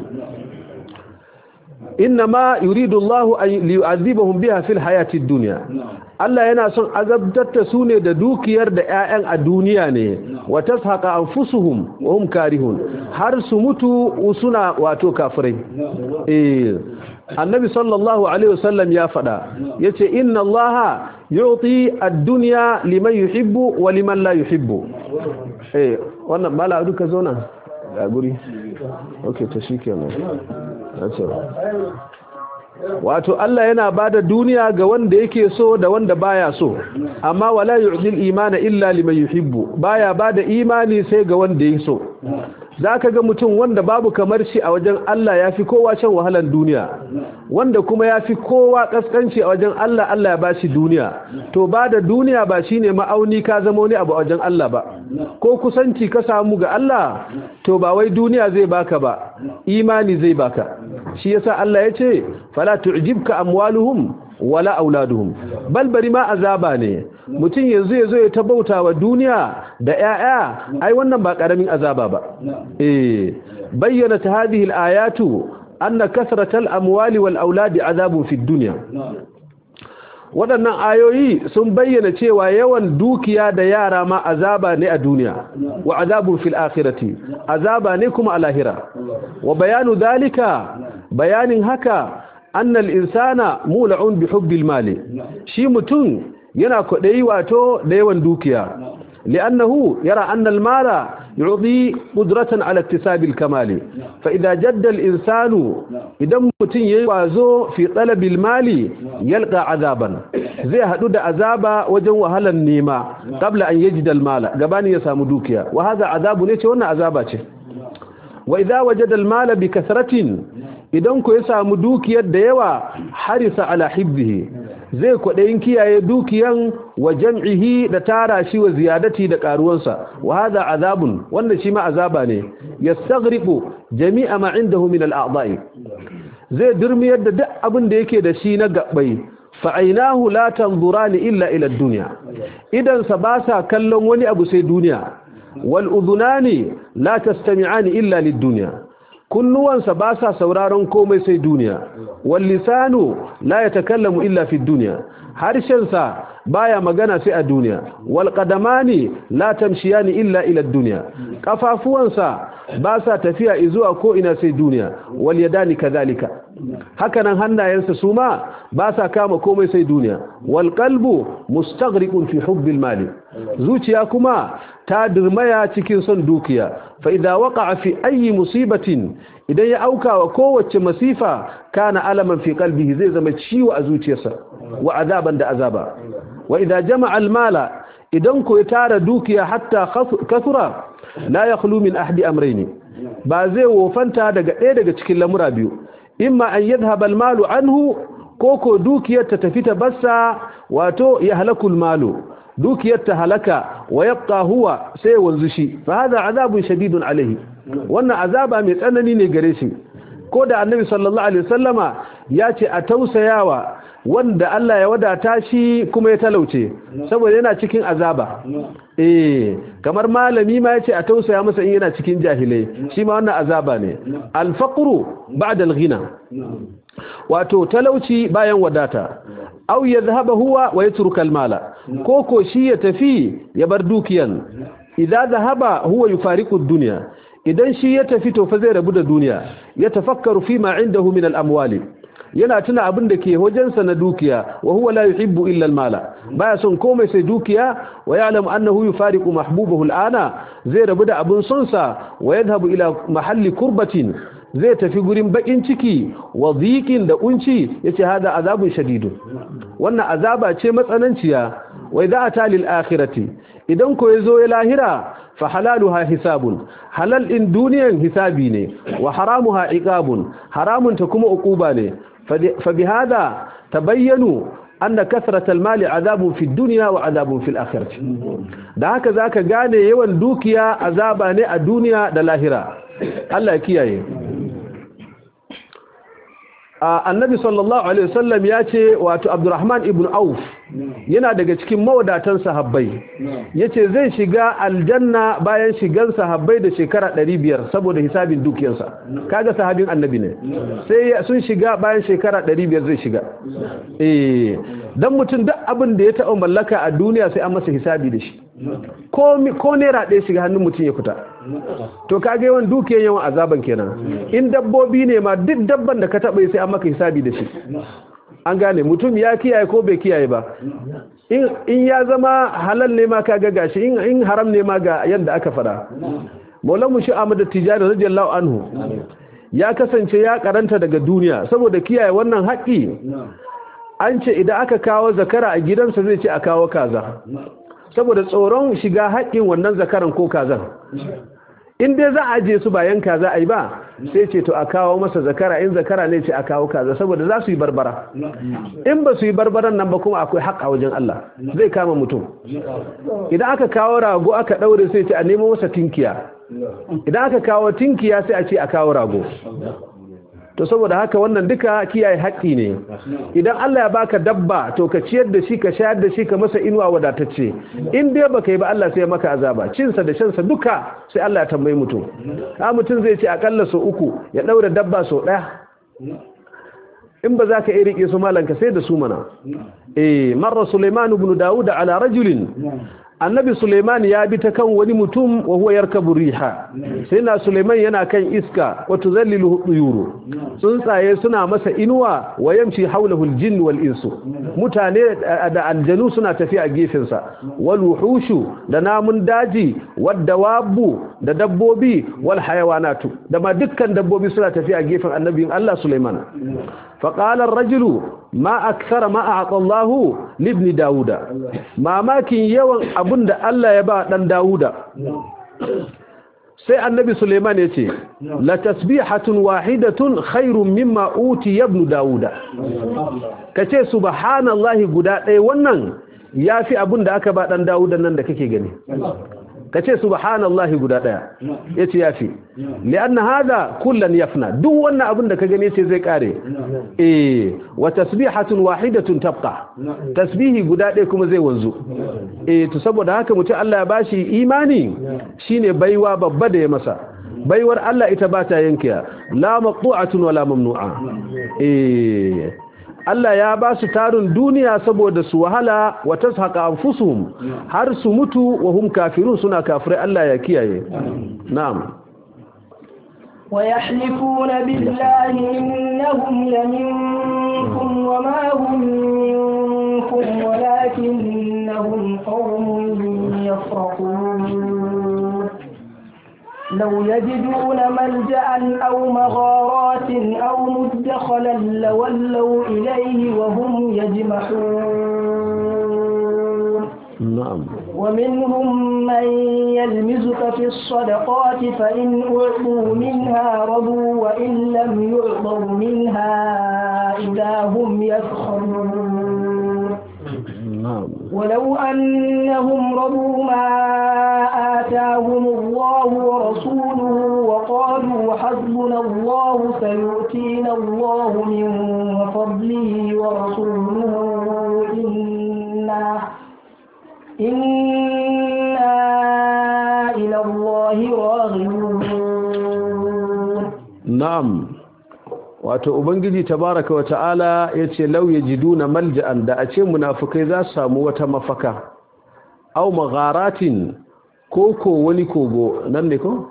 innama yuridu Allah an yu'adhibahum biha fil hayati dunya Allah yana son azabtar da su ne da dukiyar da ƴaƴan a duniya ne wa tashaqa anfusuhum wa hum karihun har su mutu suna wato kafirai eh annabi sallallahu alaihi wasallam ya fada yace inna allaha yu'ti ad-dunya liman yuhibbu wa liman la yuhibbu eh wannan mala duka zo nan ga guri okay to shikenan wato Allah yana bada duniya ga wanda yake so da wanda baya so amma wala yu'dil imana illa liman yuhibbu baya bada imani sai ga wanda yake so zaka ga mutum wanda babu kamar shi a wajen Allah yafi kowa shan wahalan duniya wanda kuma yafi kowa kaskanci a wajen Allah Allah ya bashi duniya to bada duniya ba shine ma'auni ka zama wani abu a wajen Allah ba ko kusanci ka samu ga Allah to ba wai duniya zai baka ba imani zai baka shi yasa Allah ya ce fala tu'jibka amwaluhum wala auladuhum bal bari ma azaba ne mutum yanzu yazo ya tabauta wa duniya da 'ya'ya ai wannan ba karamin azaba ba eh bayyana ta hadhihi al-ayatu anna kasratal amwali wal auladi azabun fid dunya waɗannan ayoyi sun bayyana cewa yawan dukiya da yara ma azaba ne a duniya wa azabun fil akhirati azaba ne kuma a lahira wa bayanu dalika bayanin haka annal insana mula'un bi hubbil mali shi mutum yana kwaɗayi wato da yawan dukiya لأنه يرى أن المال يعطي قدرة على اكتساب الكمال فإذا جد الإنسان إذا متن يوازو في طلب المال يلقى عذابا زي حدود عذابا وجن وهل النيمة قبل أن يجد المال قبان يسام دوكيا وهذا عذاب نيتي وانا عذابا وإذا وجد المال بكثرة idan ku ya samu dukiyar da yawa harisa ala hibzihi zai kwaɗayin kiyaye dukiyan wa jam'ihi da tara shi wa ziyadati da ƙaruwansa wa hadha azabun wanda shi ma azaba ne yastaghriqu jami'a ma indahu min al-a'dha'i zai durmiyar da duk abin da yake da shi na gabbai fa ainahu la tanzurani illa ila ad-dunya idan sa ba sa kallon wani abu sai duniya wal udhunani la tastami'ani illa lid-dunya kunnuwansa ba sa sauraron komai sai duniya wal lisanu la yatakallamu illa fi dunya harshensa baya magana sai a duniya wal qadamani la tamshiyani illa ila dunya kafafuwansa ba sa tafiya zuwa ko ina sai duniya wal yadani kadhalika hakanan hannayensa su ma ba sa kama komai sai duniya wal qalbu mustaghriqun fi hubbil mali zuciya kuma ta dirmaya cikin son dukiya fa idza waqa'a fi ayi musibatin idan ya auka wa kowace masifa kana alaman fi qalbihi zai zama ciwo a zuciyarsa wa azaban da azaba wa idza jama'a al-mala idan ko ya tara dukiya hatta kasura la yakhlu min ahdi amrayn ba zai wofanta daga ɗaya daga cikin lamura biyu imma an yadhhab al-malu anhu ko ko dukiyar ta tafi ta bassa wato ya halakul malu dukiyar ta halaka wa yabqa huwa sai wanzu shi fa hada azabun shadidun alaihi wannan azaba mai tsanani ne gare shi ko da annabi sallallahu alaihi wasallama ya ce a tausayawa wanda Allah ya wadata shi kuma ya talauce saboda yana cikin azaba eh kamar malami ma yace a tausaya masa in yana cikin jahilai shi ma wannan azaba ne al-faqru ba'da al-ghina wato talauci bayan wadata aw yadhhaba huwa wa yatruka al-mala koko shi ya tafi ya bar dukiyan idza dhahaba huwa yufariqu ad-dunya idan shi ya tafi to fa zai rabu da duniya ya tafakkaru fi ma indahu min al-amwali yana tuna abin da ke wajensa na dukiya wa huwa la yuhibbu illa al-mala baya son komai sai dukiya wa ya'lamu annahu yufariqu mahbubahu al-ana zai rabu da abin sonsa wa yadhhabu ila mahalli kurbatin zai tafi gurin bakin ciki wa dhiqin da unci yace hada azabun shadidun wannan azaba ce matsananciya wa idza ata lil akhirati idan ko yazo ya lahira fa halaluha hisabun halal in duniyan hisabi ne wa haramuha iqabun haramun ta kuma uquba ne fa bihada tabayyanu anna kasrat almal azabun fi dunya wa azabun fil akhirati da haka zaka gane yawan dukiya azaba ne a duniya da lahira Allah kiyaye annabi sallallahu alaihi wasallam ya ce wato abdurrahman ibn auf yana daga cikin mawadatan sahabbai yace zai shiga aljanna bayan shigan sahabbai da shekara 500 saboda hisabin dukiyarsa kaga sahabin annabi ne sai sun shiga bayan shekara 500 zai shiga eh dan mutum duk abin da ya taɓa mallaka a duniya sai an masa hisabi da shi ko ko naira ɗaya shiga hannun mutum ya fita to kaga yawan dukiyar yawan azaban kenan in dabbobi ne ma duk dabban da ka taɓa sai an maka hisabi da shi an gane mutum ya kiyaye ko bai kiyaye ba in ya zama halal ne ma kaga gashi in haram ne ma ga yadda aka fada maulamu shi Ahmad Tijani radiyallahu anhu ya kasance ya karanta daga duniya saboda kiyaye wannan haƙi an ce idan aka kawo zakara a gidansa zai ce a kawo kaza saboda tsoron shiga haƙin wannan zakaran ko kazan in dai za a je su bayan kaza ai ba sai ce to a kawo masa zakara in zakara ne ce a kawo kaza saboda za su yi barbara in ba su yi barbaran nan ba kuma akwai haƙ a wajen Allah zai kama mutum idan aka kawo rago aka ɗaure sai ce a nemo masa tinkiya idan aka kawo tinkiya sai a ce a kawo rago to saboda haka wannan duka kiyaye haƙƙi ne idan Allah ya baka dabba to ka ciyar da shi ka shayar da shi ka masa inuwa wadatacce in dai baka yi ba Allah sai ya maka azaba cinsa da shansa duka sai Allah ya tambayi mutum ha mutum zai ce akalla so uku ya daura dabba so ɗaya in ba za ka iya rike su malanka sai da su mana eh marra Sulaiman ibn Dawud ala rajulin annabi Suleiman ya bi ta kan wani mutum wa huwa yarkabu riha sai na Suleiman yana kan iska wa tuzallilu yuru tsuntsaye suna masa inuwa wa yamshi hawlahu aljinn wal insu mutane da aljanu suna tafi a gefen sa wal wuhushu da namun daji wad dawabu da dabbobi wal hayawanatu da ma dukkan dabbobi suna tafi a gefen annabin Allah Suleiman فقال الرجل ما أكثر ما أعطى الله لابن داود ما ماكن يوان أبن الله يبا دان داود sai annabi Suleiman ya ce la tasbihatun wahidatun khairun mimma uti ibn dauda kace subhanallahi guda ɗaya wannan yafi abin da aka ba dan dauda nan da kake gani kace subhanallahi guda daya yace yafi lianna hada kullan yafna duk wannan abin da ka gani yace zai kare eh wa tasbihatun wahidatun tabqa tasbihi guda daya kuma zai wanzu eh to saboda haka mutum Allah ya bashi imani shine baiwa babba da ya masa baiwar Allah ita ba ta yankiya la maqtu'atun wala mamnu'a eh Allah ya ba su tarin duniya saboda su wahala wa tashaka anfusuhum har su mutu wa hum kafirun suna kafirai Allah ya kiyaye na'am ويحلفون بالله إنهم لمنكم وما هم منكم ولكنهم قوم يفرقون لو يجدون ملجأ أو مغارات أو مدخلا لولوا إليه وهم يجمحون نعم ومنهم من يلمزك في الصدقات فإن أعطوا منها رضوا وإن لم يعطوا منها إذا هم يسخرون نعم ولو أنهم رضوا ما آتاهم الله ورسوله وقالوا حسبنا الله سيؤتينا الله من فضله ورسوله إنا إنا إلى الله راغبون na'am wato ubangiji tabaraka wa ta'ala yace law yajiduna malja'an da a ce munafikai za su samu wata mafaka aw magharatin ko ko wani kogo nan ne ko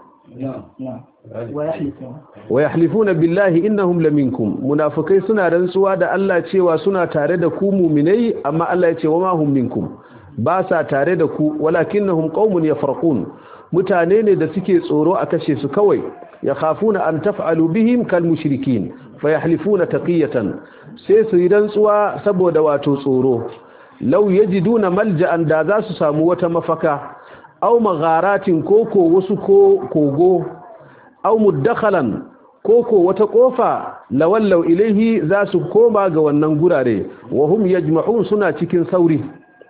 ويحلفون wa yahlifuna billahi innahum laminkum munafikai suna rantsuwa da Allah cewa suna tare da ku mu'minai amma Allah ya ce wa ma hum minkum ba sa tare da ku walakinnahum qaumun yafraqun mutane ne da suke tsoro a kashe su kawai yakhafuna an taf'alu bihim kal mushrikin fayahlifuna taqiyatan sai su yi rantsuwa saboda wato tsoro law yajiduna malja'an da za su samu wata mafaka aw magharatin koko wasu ko kogo aw muddakhalan koko wata kofa lawallau ilaihi za su koma ga wannan gurare wa hum yajma'un suna cikin sauri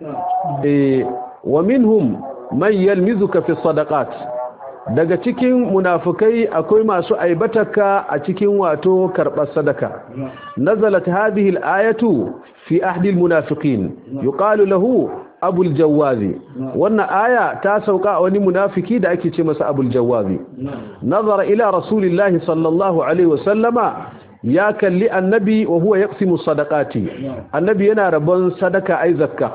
eh wa minhum man yalmizuka fi sadaqat daga cikin munafikai akwai masu aibataka a cikin wato karbar sadaka nazalat hadhihi al-ayatu fi ahdi al-munafiqin yuqalu lahu abul jawazi wannan aya ta sauka a wani munafiki da ake ce masa abul jawazi nazara ila rasulillahi sallallahu alaihi wasallama ya kalli annabi wa huwa yaqsimu sadaqati annabi yana rabon sadaka ai zakka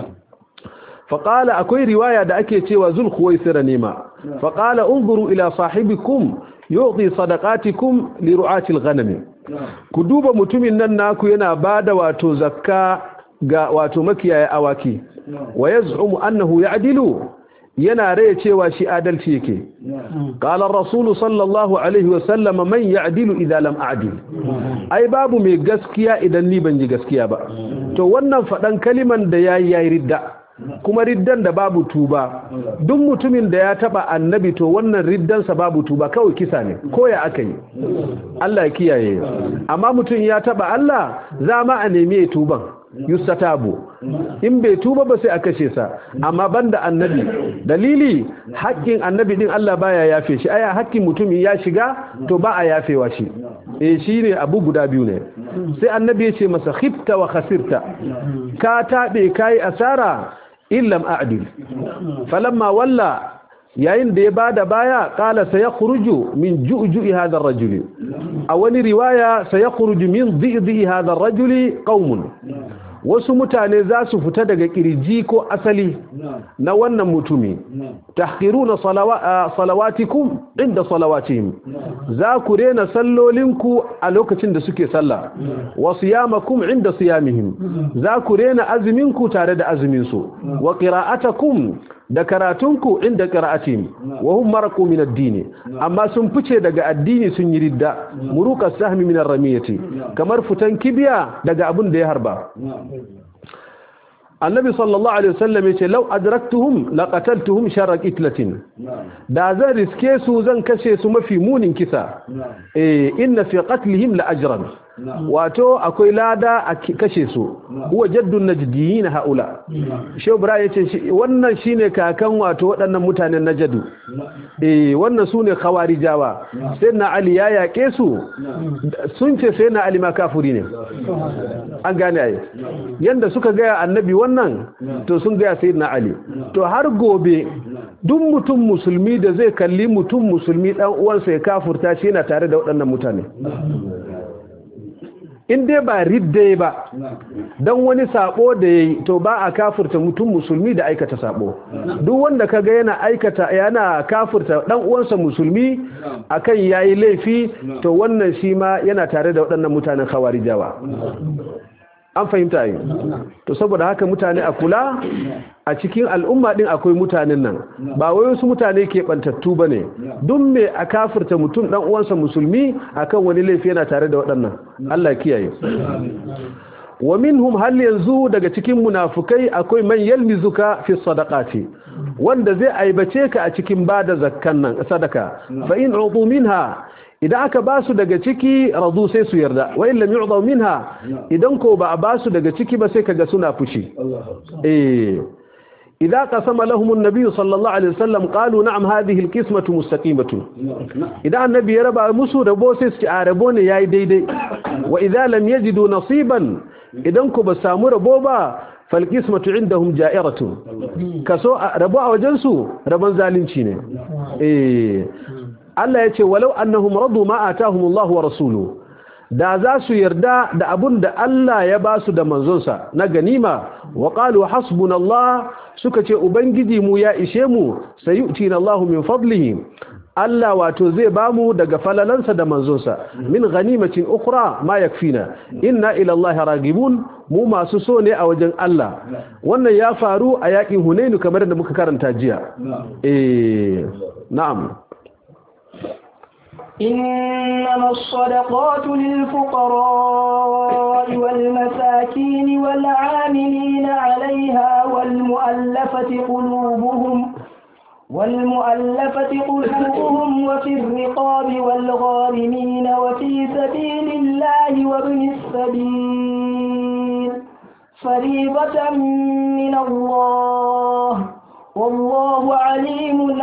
faqala akwai riwaya da ake cewa zul khuwaisira nema faqala unzuru ila sahibikum yu'ti sadaqatikum li ru'ati al-ghanam ku duba mutumin nan naku yana bada wato zakka ga wato makiyaya awaki wa yaz'umu annahu ya'dilu yana raye cewa shi adalci yake qala ar-rasul sallallahu alaihi wa sallam man ya'dilu idza lam a'dil ai babu mai gaskiya idan ni ban yi gaskiya ba to wannan fadan kaliman da yayi yayi ridda kuma riddan da babu tuba duk mutumin da ya taba annabi to wannan riddansa babu tuba kawai kisa ne ko ya aka yi Allah ya kiyaye amma mutum ya taba Allah za ma a nemi tuban yustatabu in bai tuba ba sai a kashe sa amma banda annabi dalili haƙƙin annabi din Allah baya yafe shi aya haƙƙin mutumin ya shiga to ba a yafewa shi eh shine abu guda biyu ne sai annabi ya ce masa khifta wa khasirta ka tabe kai asara illam a'dil falamma walla yayin da ya bada baya kala sayakhruju min ju'ju'i hadha ar-rajuli a wani riwaya sayakhruju min dhi'dhi hadha ar-rajuli qaumun wasu mutane za su fita daga kirji ko asali na wannan mutumi tahqiruna salawatikum inda salawatihim za ku rena sallolinku a lokacin da suke sallah wa siyamakum inda siyamihim za ku rena azuminku tare da azuminsu wa qira'atakum da karatunku inda qira'atihim wa hum maraqu min ad-din amma sun fice daga addini sun yi ridda muruka sahmi min ar-ramiyati kamar futan kibiya daga abin da ya harba annabi sallallahu alaihi wasallam yace law adraktuhum laqataltuhum sharra qitlatin da zan riske su zan kashe su mafi munin kisa eh inna fi qatlihim la ajran wato akwai lada a kashe su huwa jaddun najdiyin haula shehu bra yace wannan shine kakan wato waɗannan mutanen najadu eh wannan sune khawarijawa sayyidina ali ya yake su sun ce sayyidina ali ma kafiri ne an gane ai yanda suka ga annabi wannan to sun ga sayyidina ali to har gobe duk mutum musulmi da zai kalli mutum musulmi dan uwansa ya kafurta shi yana tare da waɗannan mutane in dai ba ridde ba don wani sabo da yayi to ba a kafurta mutum musulmi da aikata sabo duk wanda kaga yana aikata yana kafurta dan uwansa musulmi akan yayi laifi to wannan shi ma yana tare da waɗannan mutanen khawarijawa an fahimta yi to saboda haka mutane a kula a cikin al'umma din akwai mutanen nan ba wai wasu mutane ke bantattu bane duk me a kafirta mutum dan uwansa musulmi akan wani laifi yana tare da waɗannan Allah kiyaye wa minhum hal yanzu daga cikin munafukai akwai man yalmizuka fi sadaqati wanda zai aibace ka a cikin bada zakkan nan sadaka fa in udu minha idan aka basu daga ciki radu sai su yarda wa in lam yu'dhu minha idan ko ba a basu daga ciki ba sai kaga suna fushi eh إذا قسم لهم النبي صلى الله عليه وسلم قالوا نعم هذه القسمة مستقيمة إذا النبي ربا مسو ربو سيسك آربون ياي دي دي وإذا لم يجدوا نصيبا إذا انكو بسامو ربوبا فالقسمة عندهم جائرة كسو ربو وجنسو ربان ظالمين إيه الله يتي ولو أنهم رضوا ما آتاهم الله ورسوله da za su yarda da abun da Allah ya ba su da manzonsa na ganima wa qalu hasbunallah suka ce ubangiji mu ya ishe mu sayu'tina Allahu min fadlihi Allah wato zai bamu daga falalansa da manzonsa min ganimatin ukhra ma yakfina inna ila Allah ragibun mu masu so ne a wajen Allah wannan ya faru a yakin Hunainu kamar da muka karanta jiya eh na'am إنما الصدقات للفقراء والمساكين والعاملين عليها والمؤلفة قلوبهم والمؤلفة قلوبهم وفي الرقاب والغارمين وفي سبيل الله وابن السبيل فريضة من الله والله عليم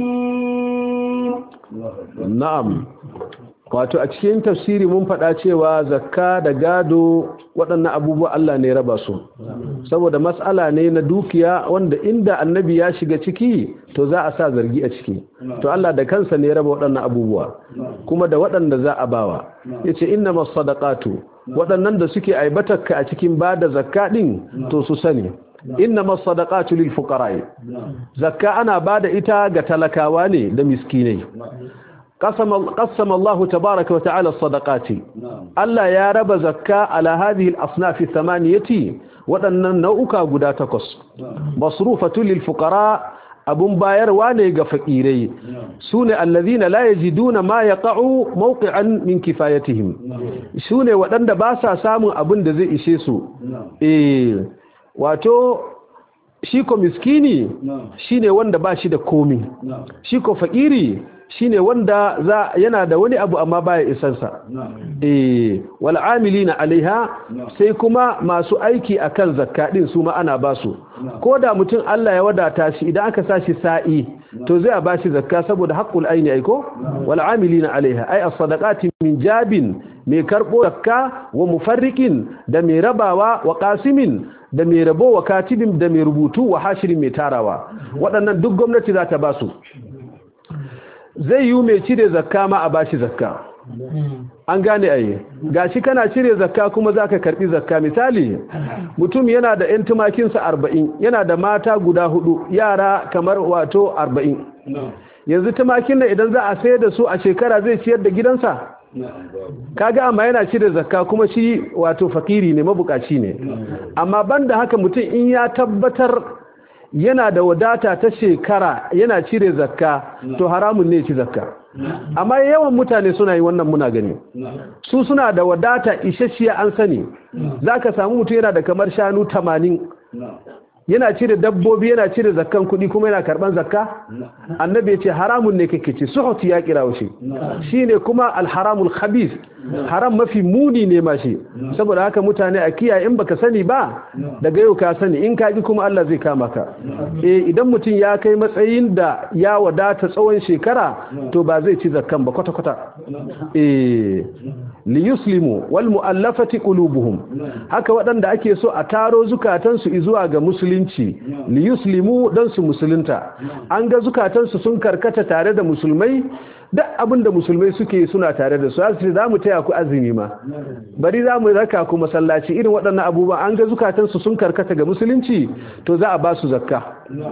حكيم na'am wato a cikin tafsiri mun faɗa cewa zakka da gado waɗannan abubuwa Allah ne raba su saboda mas'ala ne na dukiya wanda inda annabi ya shiga ciki to za a sa zargi a ciki to Allah da kansa ne raba waɗannan abubuwa kuma da waɗanda za a bawa yace innamas sadaqatu waɗannan da suke aibatarka a cikin bada zakka din to su sani innamas sadaqatu lil fuqara zakka ana bada ita ga talakawa ne da miskinai قسم الله تبارك وتعالى الصدقات الله يا رب زكاة على هذه الأصناف الثمانية وأن نوؤك قد تقص مصروفة للفقراء أبن باير وانيق فقيري سون الذين لا يجدون ما يقع موقعا من كفايتهم سون وأن باسا سام أبن دزي إشيسو إيه واتو shiko miskini shine wanda ba shi da komi shiko fakiri shine wanda za yana da wani abu amma baya isansa eh wal amilina alaiha sai kuma masu aiki akan zakka din su ma ana basu koda mutum Allah ya wadata shi idan aka sashi sa'i to zai ba shi zakka saboda haqqul aini aiko wal amilina alaiha ay as-sadaqati min jabin mai karbo zakka wa mufarriqin da mai rabawa wa qasimin da mai rabo wa katibin da mai rubutu wa hashirin mai tarawa waɗannan duk gwamnati za ta ba su zai yi mai cire zakka ma a bashi zakka an gane ayi gashi kana cire zakka kuma zaka karbi zakka misali mutum yana da yan tumakinsa 40 yana da mata guda hudu yara kamar wato 40 yanzu tumakin nan idan za a sayar da su a shekara zai ciyar da gidansa kaga amma yana cire zakka kuma shi wato fakiri ne mabukaci ne amma banda haka mutum in ya tabbatar yana da wadata ta shekara yana cire zakka to haramun ne ci zakka amma yawan mutane suna yi wannan muna gani su suna da wadata isasshiya an sani zaka samu mutum yana da kamar shanu 80 yana cire dabbobi yana cire zakkan kuɗi kuma yana karban zakka annabi ya ce haramun ne kake ci suhuti ya kira shi shine kuma alharamul khabith haram mafi muni ne ma shi saboda haka mutane a kiyaye in baka sani ba daga yau ka sani in ka ji kuma Allah zai kama ka eh idan mutum ya kai matsayin da ya wadata tsawon shekara to ba zai ci zakkan ba kwata kwata eh li yuslimu wal muallafati qulubuhum haka waɗanda ake so a taro zukatansu zuwa ga musulunci li yuslimu dan su musulunta an ga zukatansu sun karkata tare da musulmai duk abin da musulmai suke suna tare da su asiri za mu taya ku azumi ma bari za mu raka ku masallaci irin waɗannan abubuwa an ga zukatansu sun karkata ga musulunci to za a ba su zakka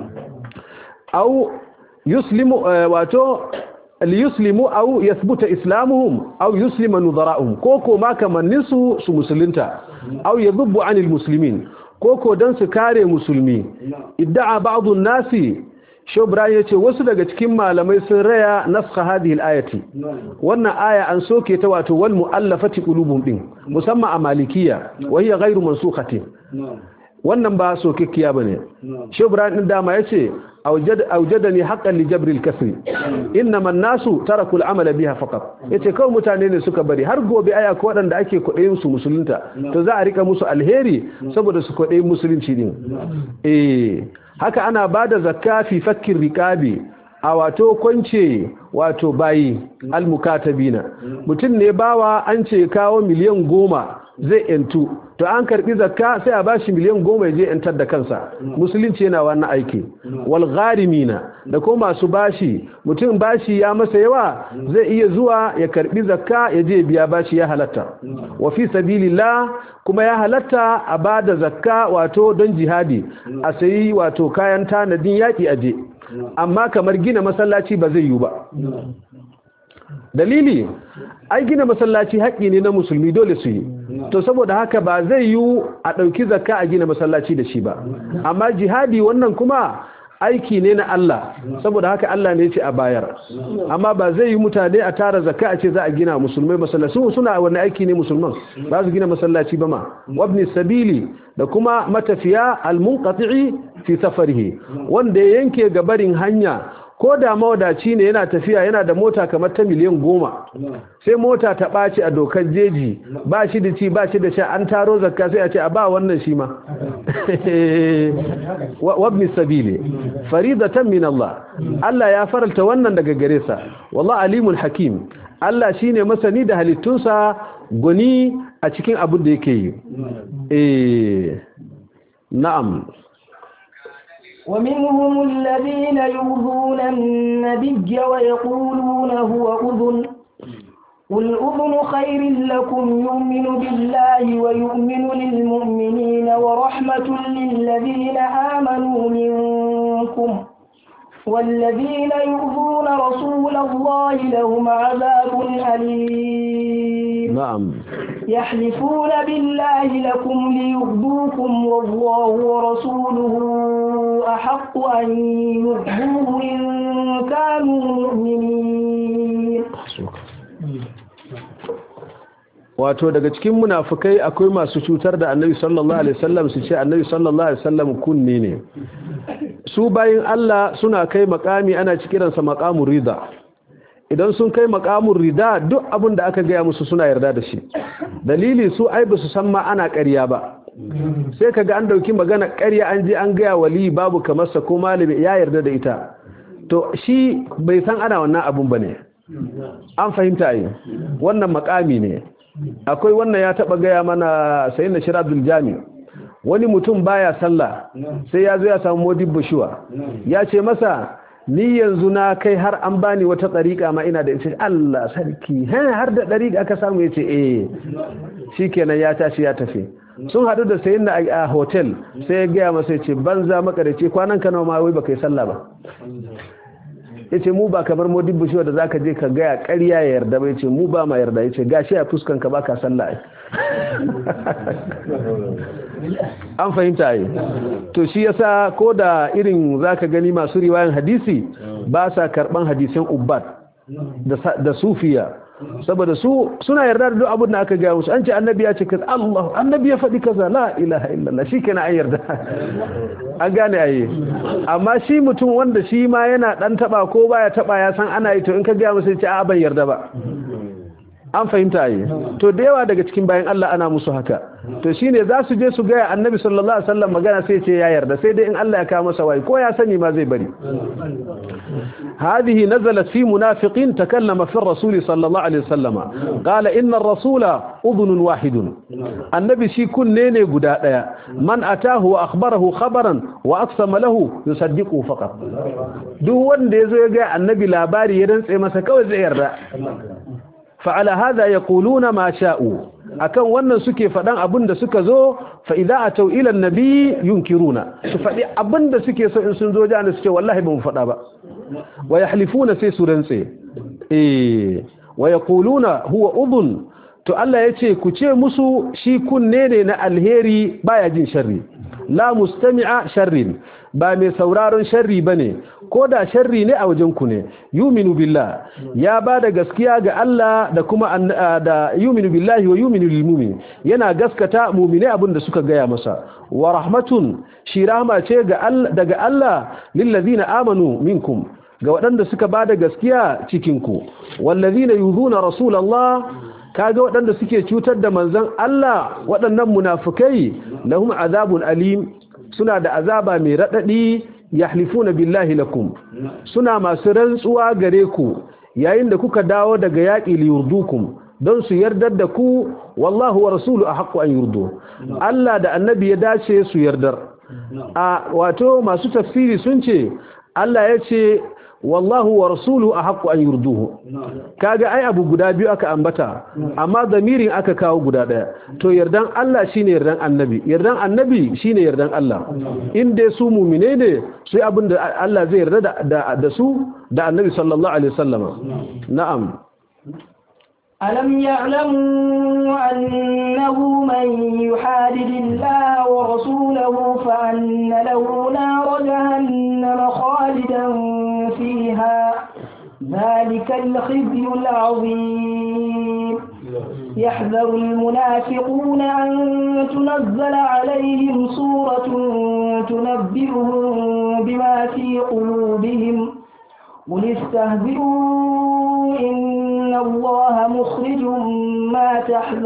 au yuslimu wato liyuslimu aw yathbuta islamuhum aw yuslima nudara'uhum koko ma kamannin su su musulunta aw yadhubbu 'anil muslimin koko dan su kare musulmi idda'a ba'dhu an-nasi shobran ya ce wasu daga cikin malamai sun raya naskha hadhihi al-ayati wannan aya an soke ta wato wal mu'allafati qulubum din musamman a malikiya wa hiya ghairu mansukhatin wannan ba sokekkiya bane shobran din dama yace awjad awjadani haqqan li jabr al-kasri inma an-nasu taraku al-amal biha faqat yace kawai mutane ne suka bari har gobe aya ko wadanda ake kudayin su musulunta to za a rika musu alheri saboda su kudayin musulunci din eh haka ana bada zakka fi fakkin riqabi a wato kwance wato bayi almukatabina mutum ne bawa an ce kawo miliyan goma zai yantu to an karbi zakka sai a bashi miliyan goma ya je yantar da kansa musulunci yana wannan aiki wal gharimina da ko masu bashi mutum bashi ya masa yawa zai iya zuwa ya karbi zakka ya je biya bashi ya halatta wa fi sabilillah kuma ya halatta a bada zakka wato don jihadi a sayi wato kayan tanadin yaki aje amma kamar gina masallaci ba zai yi ba dalili ai gina masallaci haƙƙi ne na musulmi dole su yi to saboda haka ba zai yi a ɗauki zakka a gina masallaci da shi ba amma jihadi wannan kuma aiki ne na Allah saboda haka Allah ne ce a bayar amma ba zai yi mutane a tara zakka a ce za a gina musulmai masallaci suna wani aiki ne musulman ba su gina masallaci ba ma wabni sabili da kuma matafiya almunqati'i fi safarihi wanda ya yanke gabarin hanya ko da mawadaci ne yana tafiya yana da mota kamar ta miliyan goma sai mota ta ɓaci a dokar jeji ba shi da ci ba shi da sha an taro zakka sai a ce a ba wannan shi ma wabni sabili faridatan min Allah Allah ya faralta wannan daga gare sa wallah alimul hakim Allah shine masani da halittunsa goni a cikin abin da yake yi eh na'am ومنهم الذين يؤذون النبي ويقولون هو أذن قل أذن خير لكم يؤمن بالله ويؤمن للمؤمنين ورحمة للذين آمنوا منكم والذين يؤذون رسول الله لهم عذاب أليم نعم يحلفون بالله لكم ليرضوكم والله ورسوله أحق أن يرضوه إن كانوا مؤمنين wato daga cikin munafukai akwai masu cutar da annabi sallallahu alaihi wasallam su ce annabi sallallahu alaihi wasallam kunne ne su bayin Allah suna kai makami ana cikiransa makamun rida idan sun kai makamun rida duk abin da aka gaya musu suna yarda da shi dalili su ai ba su san ma ana ƙarya ba sai kaga an dauki magana ƙarya an je an gaya wali babu kamar sa ko malami ya yarda da ita to shi bai san ana wannan abun bane an fahimta yi wannan makami ne akwai wannan ya taba gaya mana sayin da shirabdul jami wani mutum baya sallah sai ya zo ya samu modibbo shuwa ya ce masa ni yanzu na kai har an bani wata tsarika ma ina da ita Allah sarki har da ɗariƙa aka samu ya ce eh shikenan ya tashi ya tafi sun haɗu da sayin da a hotel sai ya gaya masa ya ce banza makarice kwanan ka nawa ma wai baka yi sallah ba ya ce mu ba kamar modibbo shi da zaka je ka gaya ƙarya ya yarda ba ya ce mu ba ma yarda ya ce gashi a fuskan ka baka sallah an fahimta yi to shi yasa ko da irin zaka gani masu riwayan hadisi ba sa karban hadisan ubbat da sufiya saboda su suna yarda da duk abin da aka gaya musu an ce annabi ya ce kaza Allah annabi ya faɗi kaza la ilaha illallah shikenan an yarda an gane ayi amma shi mutum wanda shi ma yana dan taba ko baya taba ya san ana yi to in ka gaya musu ce a ban yarda ba an fahimta yi to da yawa daga cikin bayan Allah ana musu haka to shine za su je su gaya annabi sallallahu alaihi wasallam magana sai ce ya yarda sai dai in Allah ya kawo masa wai ko ya sani ma zai bari هذه نزلت في منافق تكلم في الرسول صلى الله عليه وسلم قال إن الرسول أذن واحد النبي شي كن نيني قداء من أتاه وأخبره خبرا وأقسم له يصدقه فقط دو وان ديزو يقع النبي لاباري يرنس إما سكوز إيرا فعلى هذا يقولون ما شاءوا akan wannan suke faɗan abin da suka zo fa idza atau ila annabi yunkiruna su faɗi abin da suke so in sun zo jana suke wallahi ba mu faɗa ba wa yahlifuna sai su rantse eh wa yaquluna huwa udhun to Allah yace ku ce musu shi kunne ne na alheri baya jin sharri la mustami'a sharrin ba mai sauraron sharri bane ko da sharri ne a wajen ku ne yuminu billah ya ba da gaskiya ga Allah da kuma da yuminu billahi wa yuminu lil mu'min yana gaskata mu'mine abin da suka gaya masa wa rahmatun shi rahma ce ga Allah daga Allah lil ladina amanu minkum ga waɗanda suka ba da gaskiya cikinku wallazina yuzuna rasulallah kaga waɗanda suke cutar da manzon Allah waɗannan munafukai lahum azabun alim suna da azaba mai radadi yahlifuna billahi lakum suna masu rantsuwa gare ku yayin da kuka dawo daga yaƙi liyurdukum don su yardar da ku wallahu wa rasulu ahqqu an yurdu Allah da annabi ya dace su yardar a wato masu tafsiri sun ce Allah ya ce wallahu wa rasuluhu ahqqu an yurduhu kaga ai abu guda biyu aka ambata amma zamirin aka kawo guda daya to yardan Allah shine yardan annabi yardan annabi shine yardan Allah in dai su mu'mine ne sai abin da Allah zai yarda da da su da annabi sallallahu alaihi wasallama na'am ألم يعلموا أنه من يحادد الله ورسوله فأن له نار جهنم خالدا فيها ذلك الخزي العظيم يحذر المنافقون أن تنزل عليهم سورة تنبئهم بما في قلوبهم قل استهزئوا إن الله مخرج ما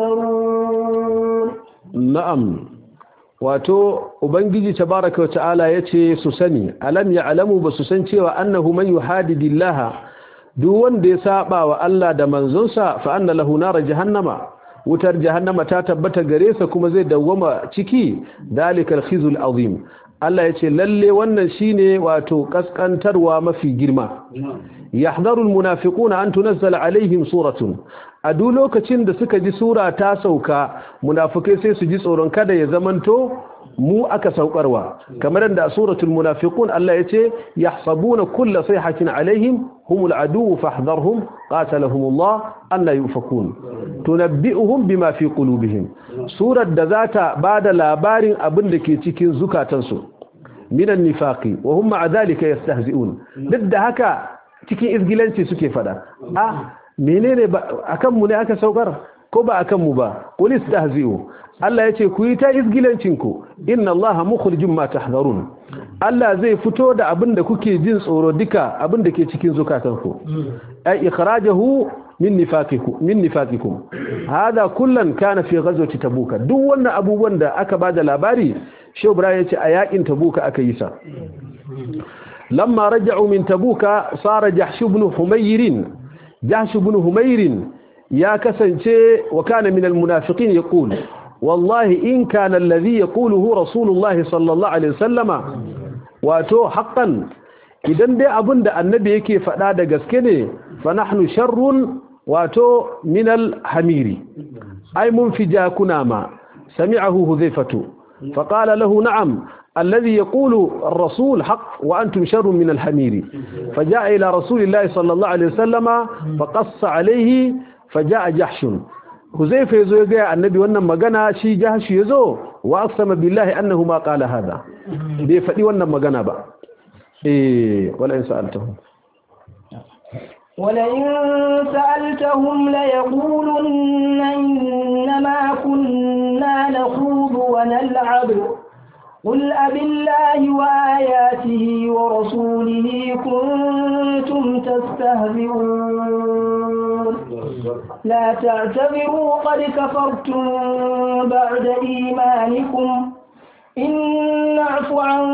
تحذرون نعم wato ubangiji tabaraka wa ta'ala yace su sani alam ya'lamu ba su san cewa annahu man yuhadidillah duk wanda ya saba wa Allah da manzonsa fa anna lahu nar jahannama wutar jahannama ta tabbata gare sa kuma zai dawwama ciki dalikal khizul azim Allah yace lalle wannan shine wato kaskantarwa mafi girma yahdharul munafiquna an tunazzala alaihim suratun a duk lokacin da suka ji sura ta sauka munafikai sai su ji tsoron kada ya zamanto mu aka saukarwa kamar da suratul munafiqun Allah yace yahsabuna kulla sayhatin alaihim humul adu fahdharhum qatalahumullah anna yufakun tunabbi'uhum bima fi qulubihim surar da zata bada labarin abin da ke cikin zukatansu minan nifaqi wa hum ma'a dhalika yastahzi'un duk da haka cikin izgilanci suke fada ah menene ba akan mu ne aka saukar ko ba akan mu ba qul istahzi'u Allah yace ku yi ta izgilancin ku inna Allaha mukhrijum ma tahdharun Allah zai fito da abin da kuke jin tsoro duka abin da ke cikin zukatanku ay ikhrajahu min nifaqikum min nifaqikum hada kullan kana fi ghazwati tabuka duk wannan abubuwan da aka bada labari Shehu Ibrahim yace a yakin tabuka aka yi sa lamma raja'u min tabuka sara jahsh ibn humayr jahsh ibn humayr ya kasance wa kana min almunafiqin yaqul wallahi in kana alladhi yaquluhu rasulullahi sallallahu alaihi wasallama wato haqqan idan dai abinda annabi yake faɗa da gaske ne fa nahnu sharrun wato min alhamiri ay mun fi jakuna ma sami'ahu hudhaifatu فقال له نعم الذي يقول الرسول حق وأنتم شر من الحمير فجاء إلى رسول الله صلى الله عليه وسلم فقص عليه فجاء جحش هزيفة يزو يقول النبي وأنما قنا شي جحش يزو وأقسم بالله أنه ما قال هذا بيفتي وأنما قنا بقى إيه ولا إن سألتهم ولئن سألتهم ليقولن إنما كنا نخوض ونلعب قل أب الله وآياته ورسوله كنتم تستهزئون لا تعتبروا قد كفرتم بعد إيمانكم إن نعف عن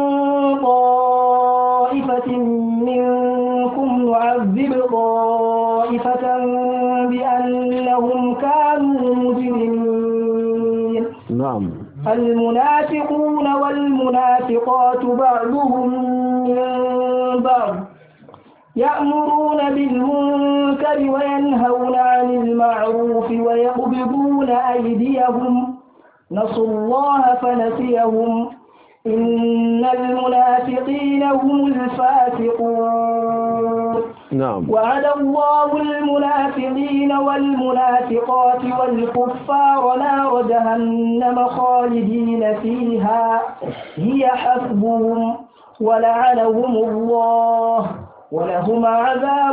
طائفة منكم نعذب طائفة بأنهم كانوا مجرمين نعم المنافقون والمنافقات بعضهم من بعض يأمرون بالمنكر وينهون عن المعروف ويقبضون أيديهم نسوا الله فنسيهم إن المنافقين هم الفاسقون نعم وعد الله المنافقين والمنافقات والكفار نار جهنم خالدين فيها هي حسبهم ولعنهم الله ولهم عذاب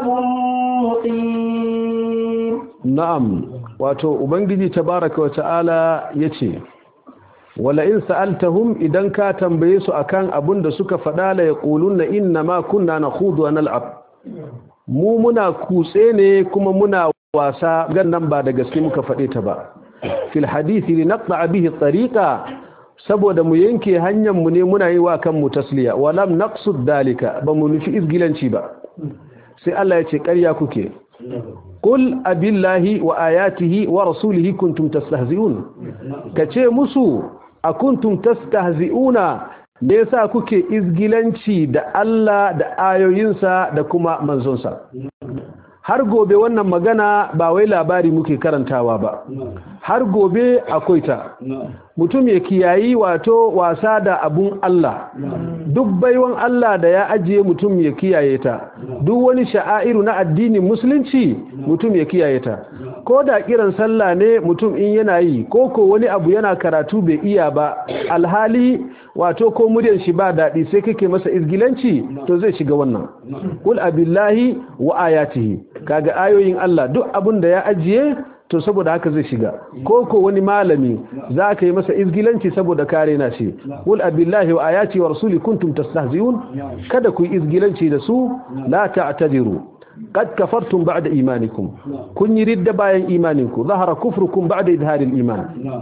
مقيم na'am wato ubangiji tabaraka wa ta'ala yace wala in sa'altahum idan ka tambaye su akan abun da suka faɗa la yaquluna inna ma kunna nakhudu wa nal'ab mu muna kutse ne kuma muna wasa gannan ba da gaske muka faɗe ta ba fil hadisi li naqta bihi tariqa saboda mu yanke hanyar mu ne muna yi wa kanmu tasliya walam naqsud dalika ba mu nufi izgilanci ba sai Allah ya ce ƙarya kuke Kul abillahi wa ayatihi wa rasulihi kuntum tastahzi'un kace musu a kuntum tastahzi'una me yasa kuke izgilanci da Allah da ayoyinsa da kuma manzonsa har gobe wannan magana ba wai labari muke karantawa ba har gobe akwai ta mutum ya kiyayi wato wasa da abun Allah duk baiwan Allah da ya ajiye mutum ya kiyaye ta duk wani sha'airu na addinin musulunci mutum ya kiyaye ta ko da kiran sallah ne mutum in yana yi ko ko wani abu yana karatu bai iya ba alhali wato ko muryar shi ba daɗi sai kake masa izgilanci to zai shiga wannan kul abillahi wa ayatihi kaga ayoyin Allah duk abun da ya ajiye to saboda haka zai shiga ko ko wani malami za ka yi masa izgilanci saboda kare na shi kul abillahi wa ayati wa rasuli kuntum tastahzi'un kada ku yi izgilanci da su la ta'tadiru qad kafartum ba'da imanikum kun yi ridda bayan imaninku zahara kufrukum ba'da idharil iman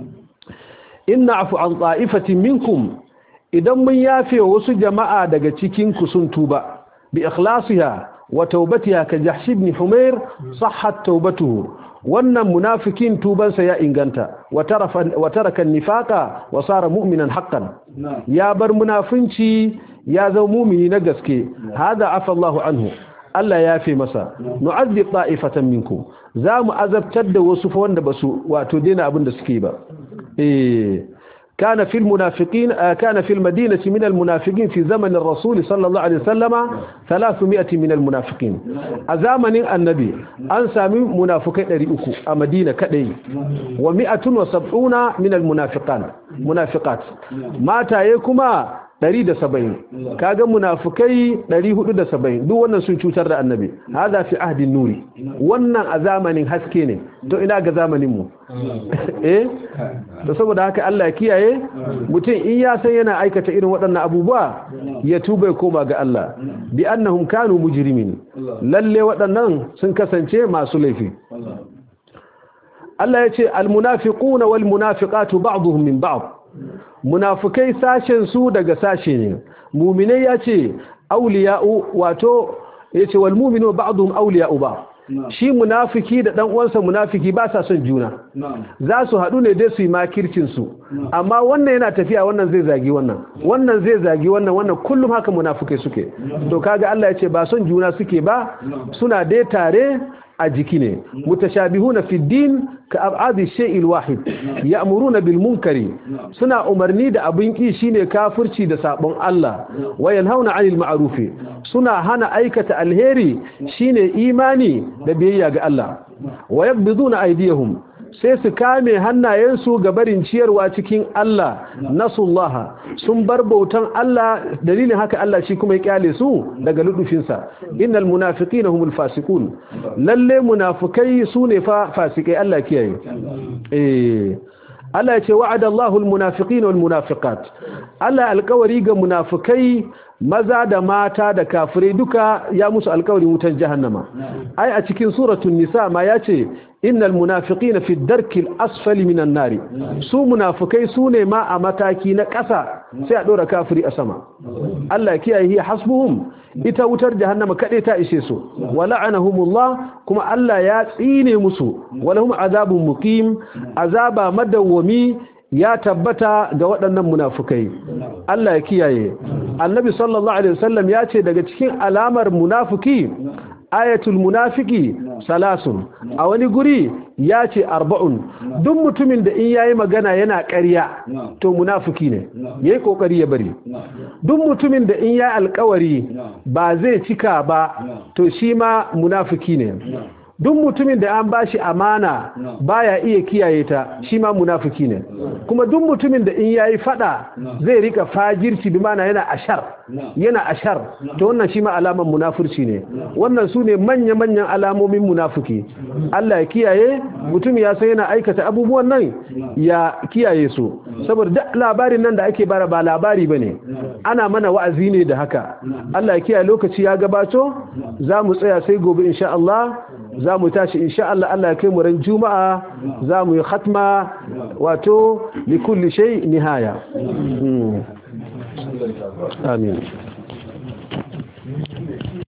inna afu an ta'ifatin minkum idan mun yafe wasu jama'a daga cikin ku sun tuba bi ikhlasiha wa taubatiha ka jahsh ibn humair sahhat taubatuhu wannan munafikin tubansa ya inganta wa taraka nifaqa wa sara mu'minan haqqan ya bar munafinci ya zama mu'mini na gaske hada afa Allahu anhu Allah ya fi masa nu'azzib ta'ifatan minkum za mu azabtar da wasu fa wanda basu wato dena abin da suke ba eh كان في المنافقين كان في المدينة من المنافقين في زمن الرسول صلى الله عليه وسلم 300 من المنافقين أزامن النبي أنسى من منافقين رئوكو المدينة كدي و170 من المنافقان منافقات ما تايكما 170 kaga munafikai 470 duk wannan sun cutar da annabi hada fi ahdin nuri wannan a zamanin haske ne to ina ga zamanin mu eh to saboda haka Allah ya kiyaye mutum in ya san yana aikata irin waɗannan abubuwa ya tuba koma ga Allah bi annahum kanu mujrimin lalle waɗannan sun kasance masu laifi Allah ya ce almunafiquna wal munafiqatu ba'dhum min ba'd munafikai sashen su daga sashe ne mu'minai yace awliya'u wato yace wal mu'minu ba'dhum awliya'u ba shi munafiki da dan uwansa munafiki ba sa son juna za su haɗu ne dai su yi makircin su amma wannan yana tafiya wannan zai zagi wannan wannan zai zagi wannan wannan kullum haka munafikai suke to kaga Allah ya ce ba son juna suke ba suna dai tare a jiki ne mutashabihuna fi din ka ab'adi shay'il wahid ya'muruna bil munkari suna umarni da abin ki shine kafirci da sabon Allah wa yanhauna 'anil ma'rufi suna hana aikata alheri shine imani da biyayya ga Allah wa yaqbiduna aydiyahum sai su kame hannayensu ga barin ciyarwa cikin Allah nasullaha sun bar bautan Allah dalilin haka Allah shi kuma ya kyale su daga ludufinsa innal munafiqina humul fasiqun lalle munafikai sune fa fasikai Allah kiyaye eh Allah ya ce wa'ada Allahu almunafiqina walmunafiqat Allah alƙawari ga munafikai maza da mata da kafirai duka ya musu alƙawarin wutar jahannama ai a cikin suratul nisa ma yace innal munafiqina fi darkil asfali minan nari su munafikai su ne ma a mataki na ƙasa sai a dora kafiri a sama Allah ya kiyaye hi hasbuhum ita wutar jahannama kade ta ishe su wala'anahumullah kuma Allah ya tsine musu walahum azabun muqim azaba madawwami ya tabbata ga waɗannan munafukai Allah ya kiyaye annabi sallallahu alaihi wasallam ya ce daga cikin alamar munafiki ayatul munafiki salasun a wani guri ya ce arba'un duk mutumin da in yayi magana yana ƙarya to munafiki ne yayi kokari ya bari duk mutumin da in yayi alƙawari ba zai cika ba to shi ma munafiki ne duk mutumin da an bashi amana baya iya kiyaye ta shi ma munafiki ne kuma duk mutumin da in yayi fada zai rika fajirci bi mana yana ashar yana ashar to wannan shi ma alaman munafurci ne wannan su ne manya-manyan alamomin munafiki Allah ya kiyaye mutum ya san yana aikata abubuwan nan ya kiyaye su saboda duk labarin nan da ake bara ba labari bane ana mana wa'azi ne da haka Allah ya kiyaye lokaci ya gabato za mu tsaya sai gobe insha Allah za mu tashi insha Allah Allah ya kai mu ran juma'a za mu yi khatma wato likulli shay nihaya amin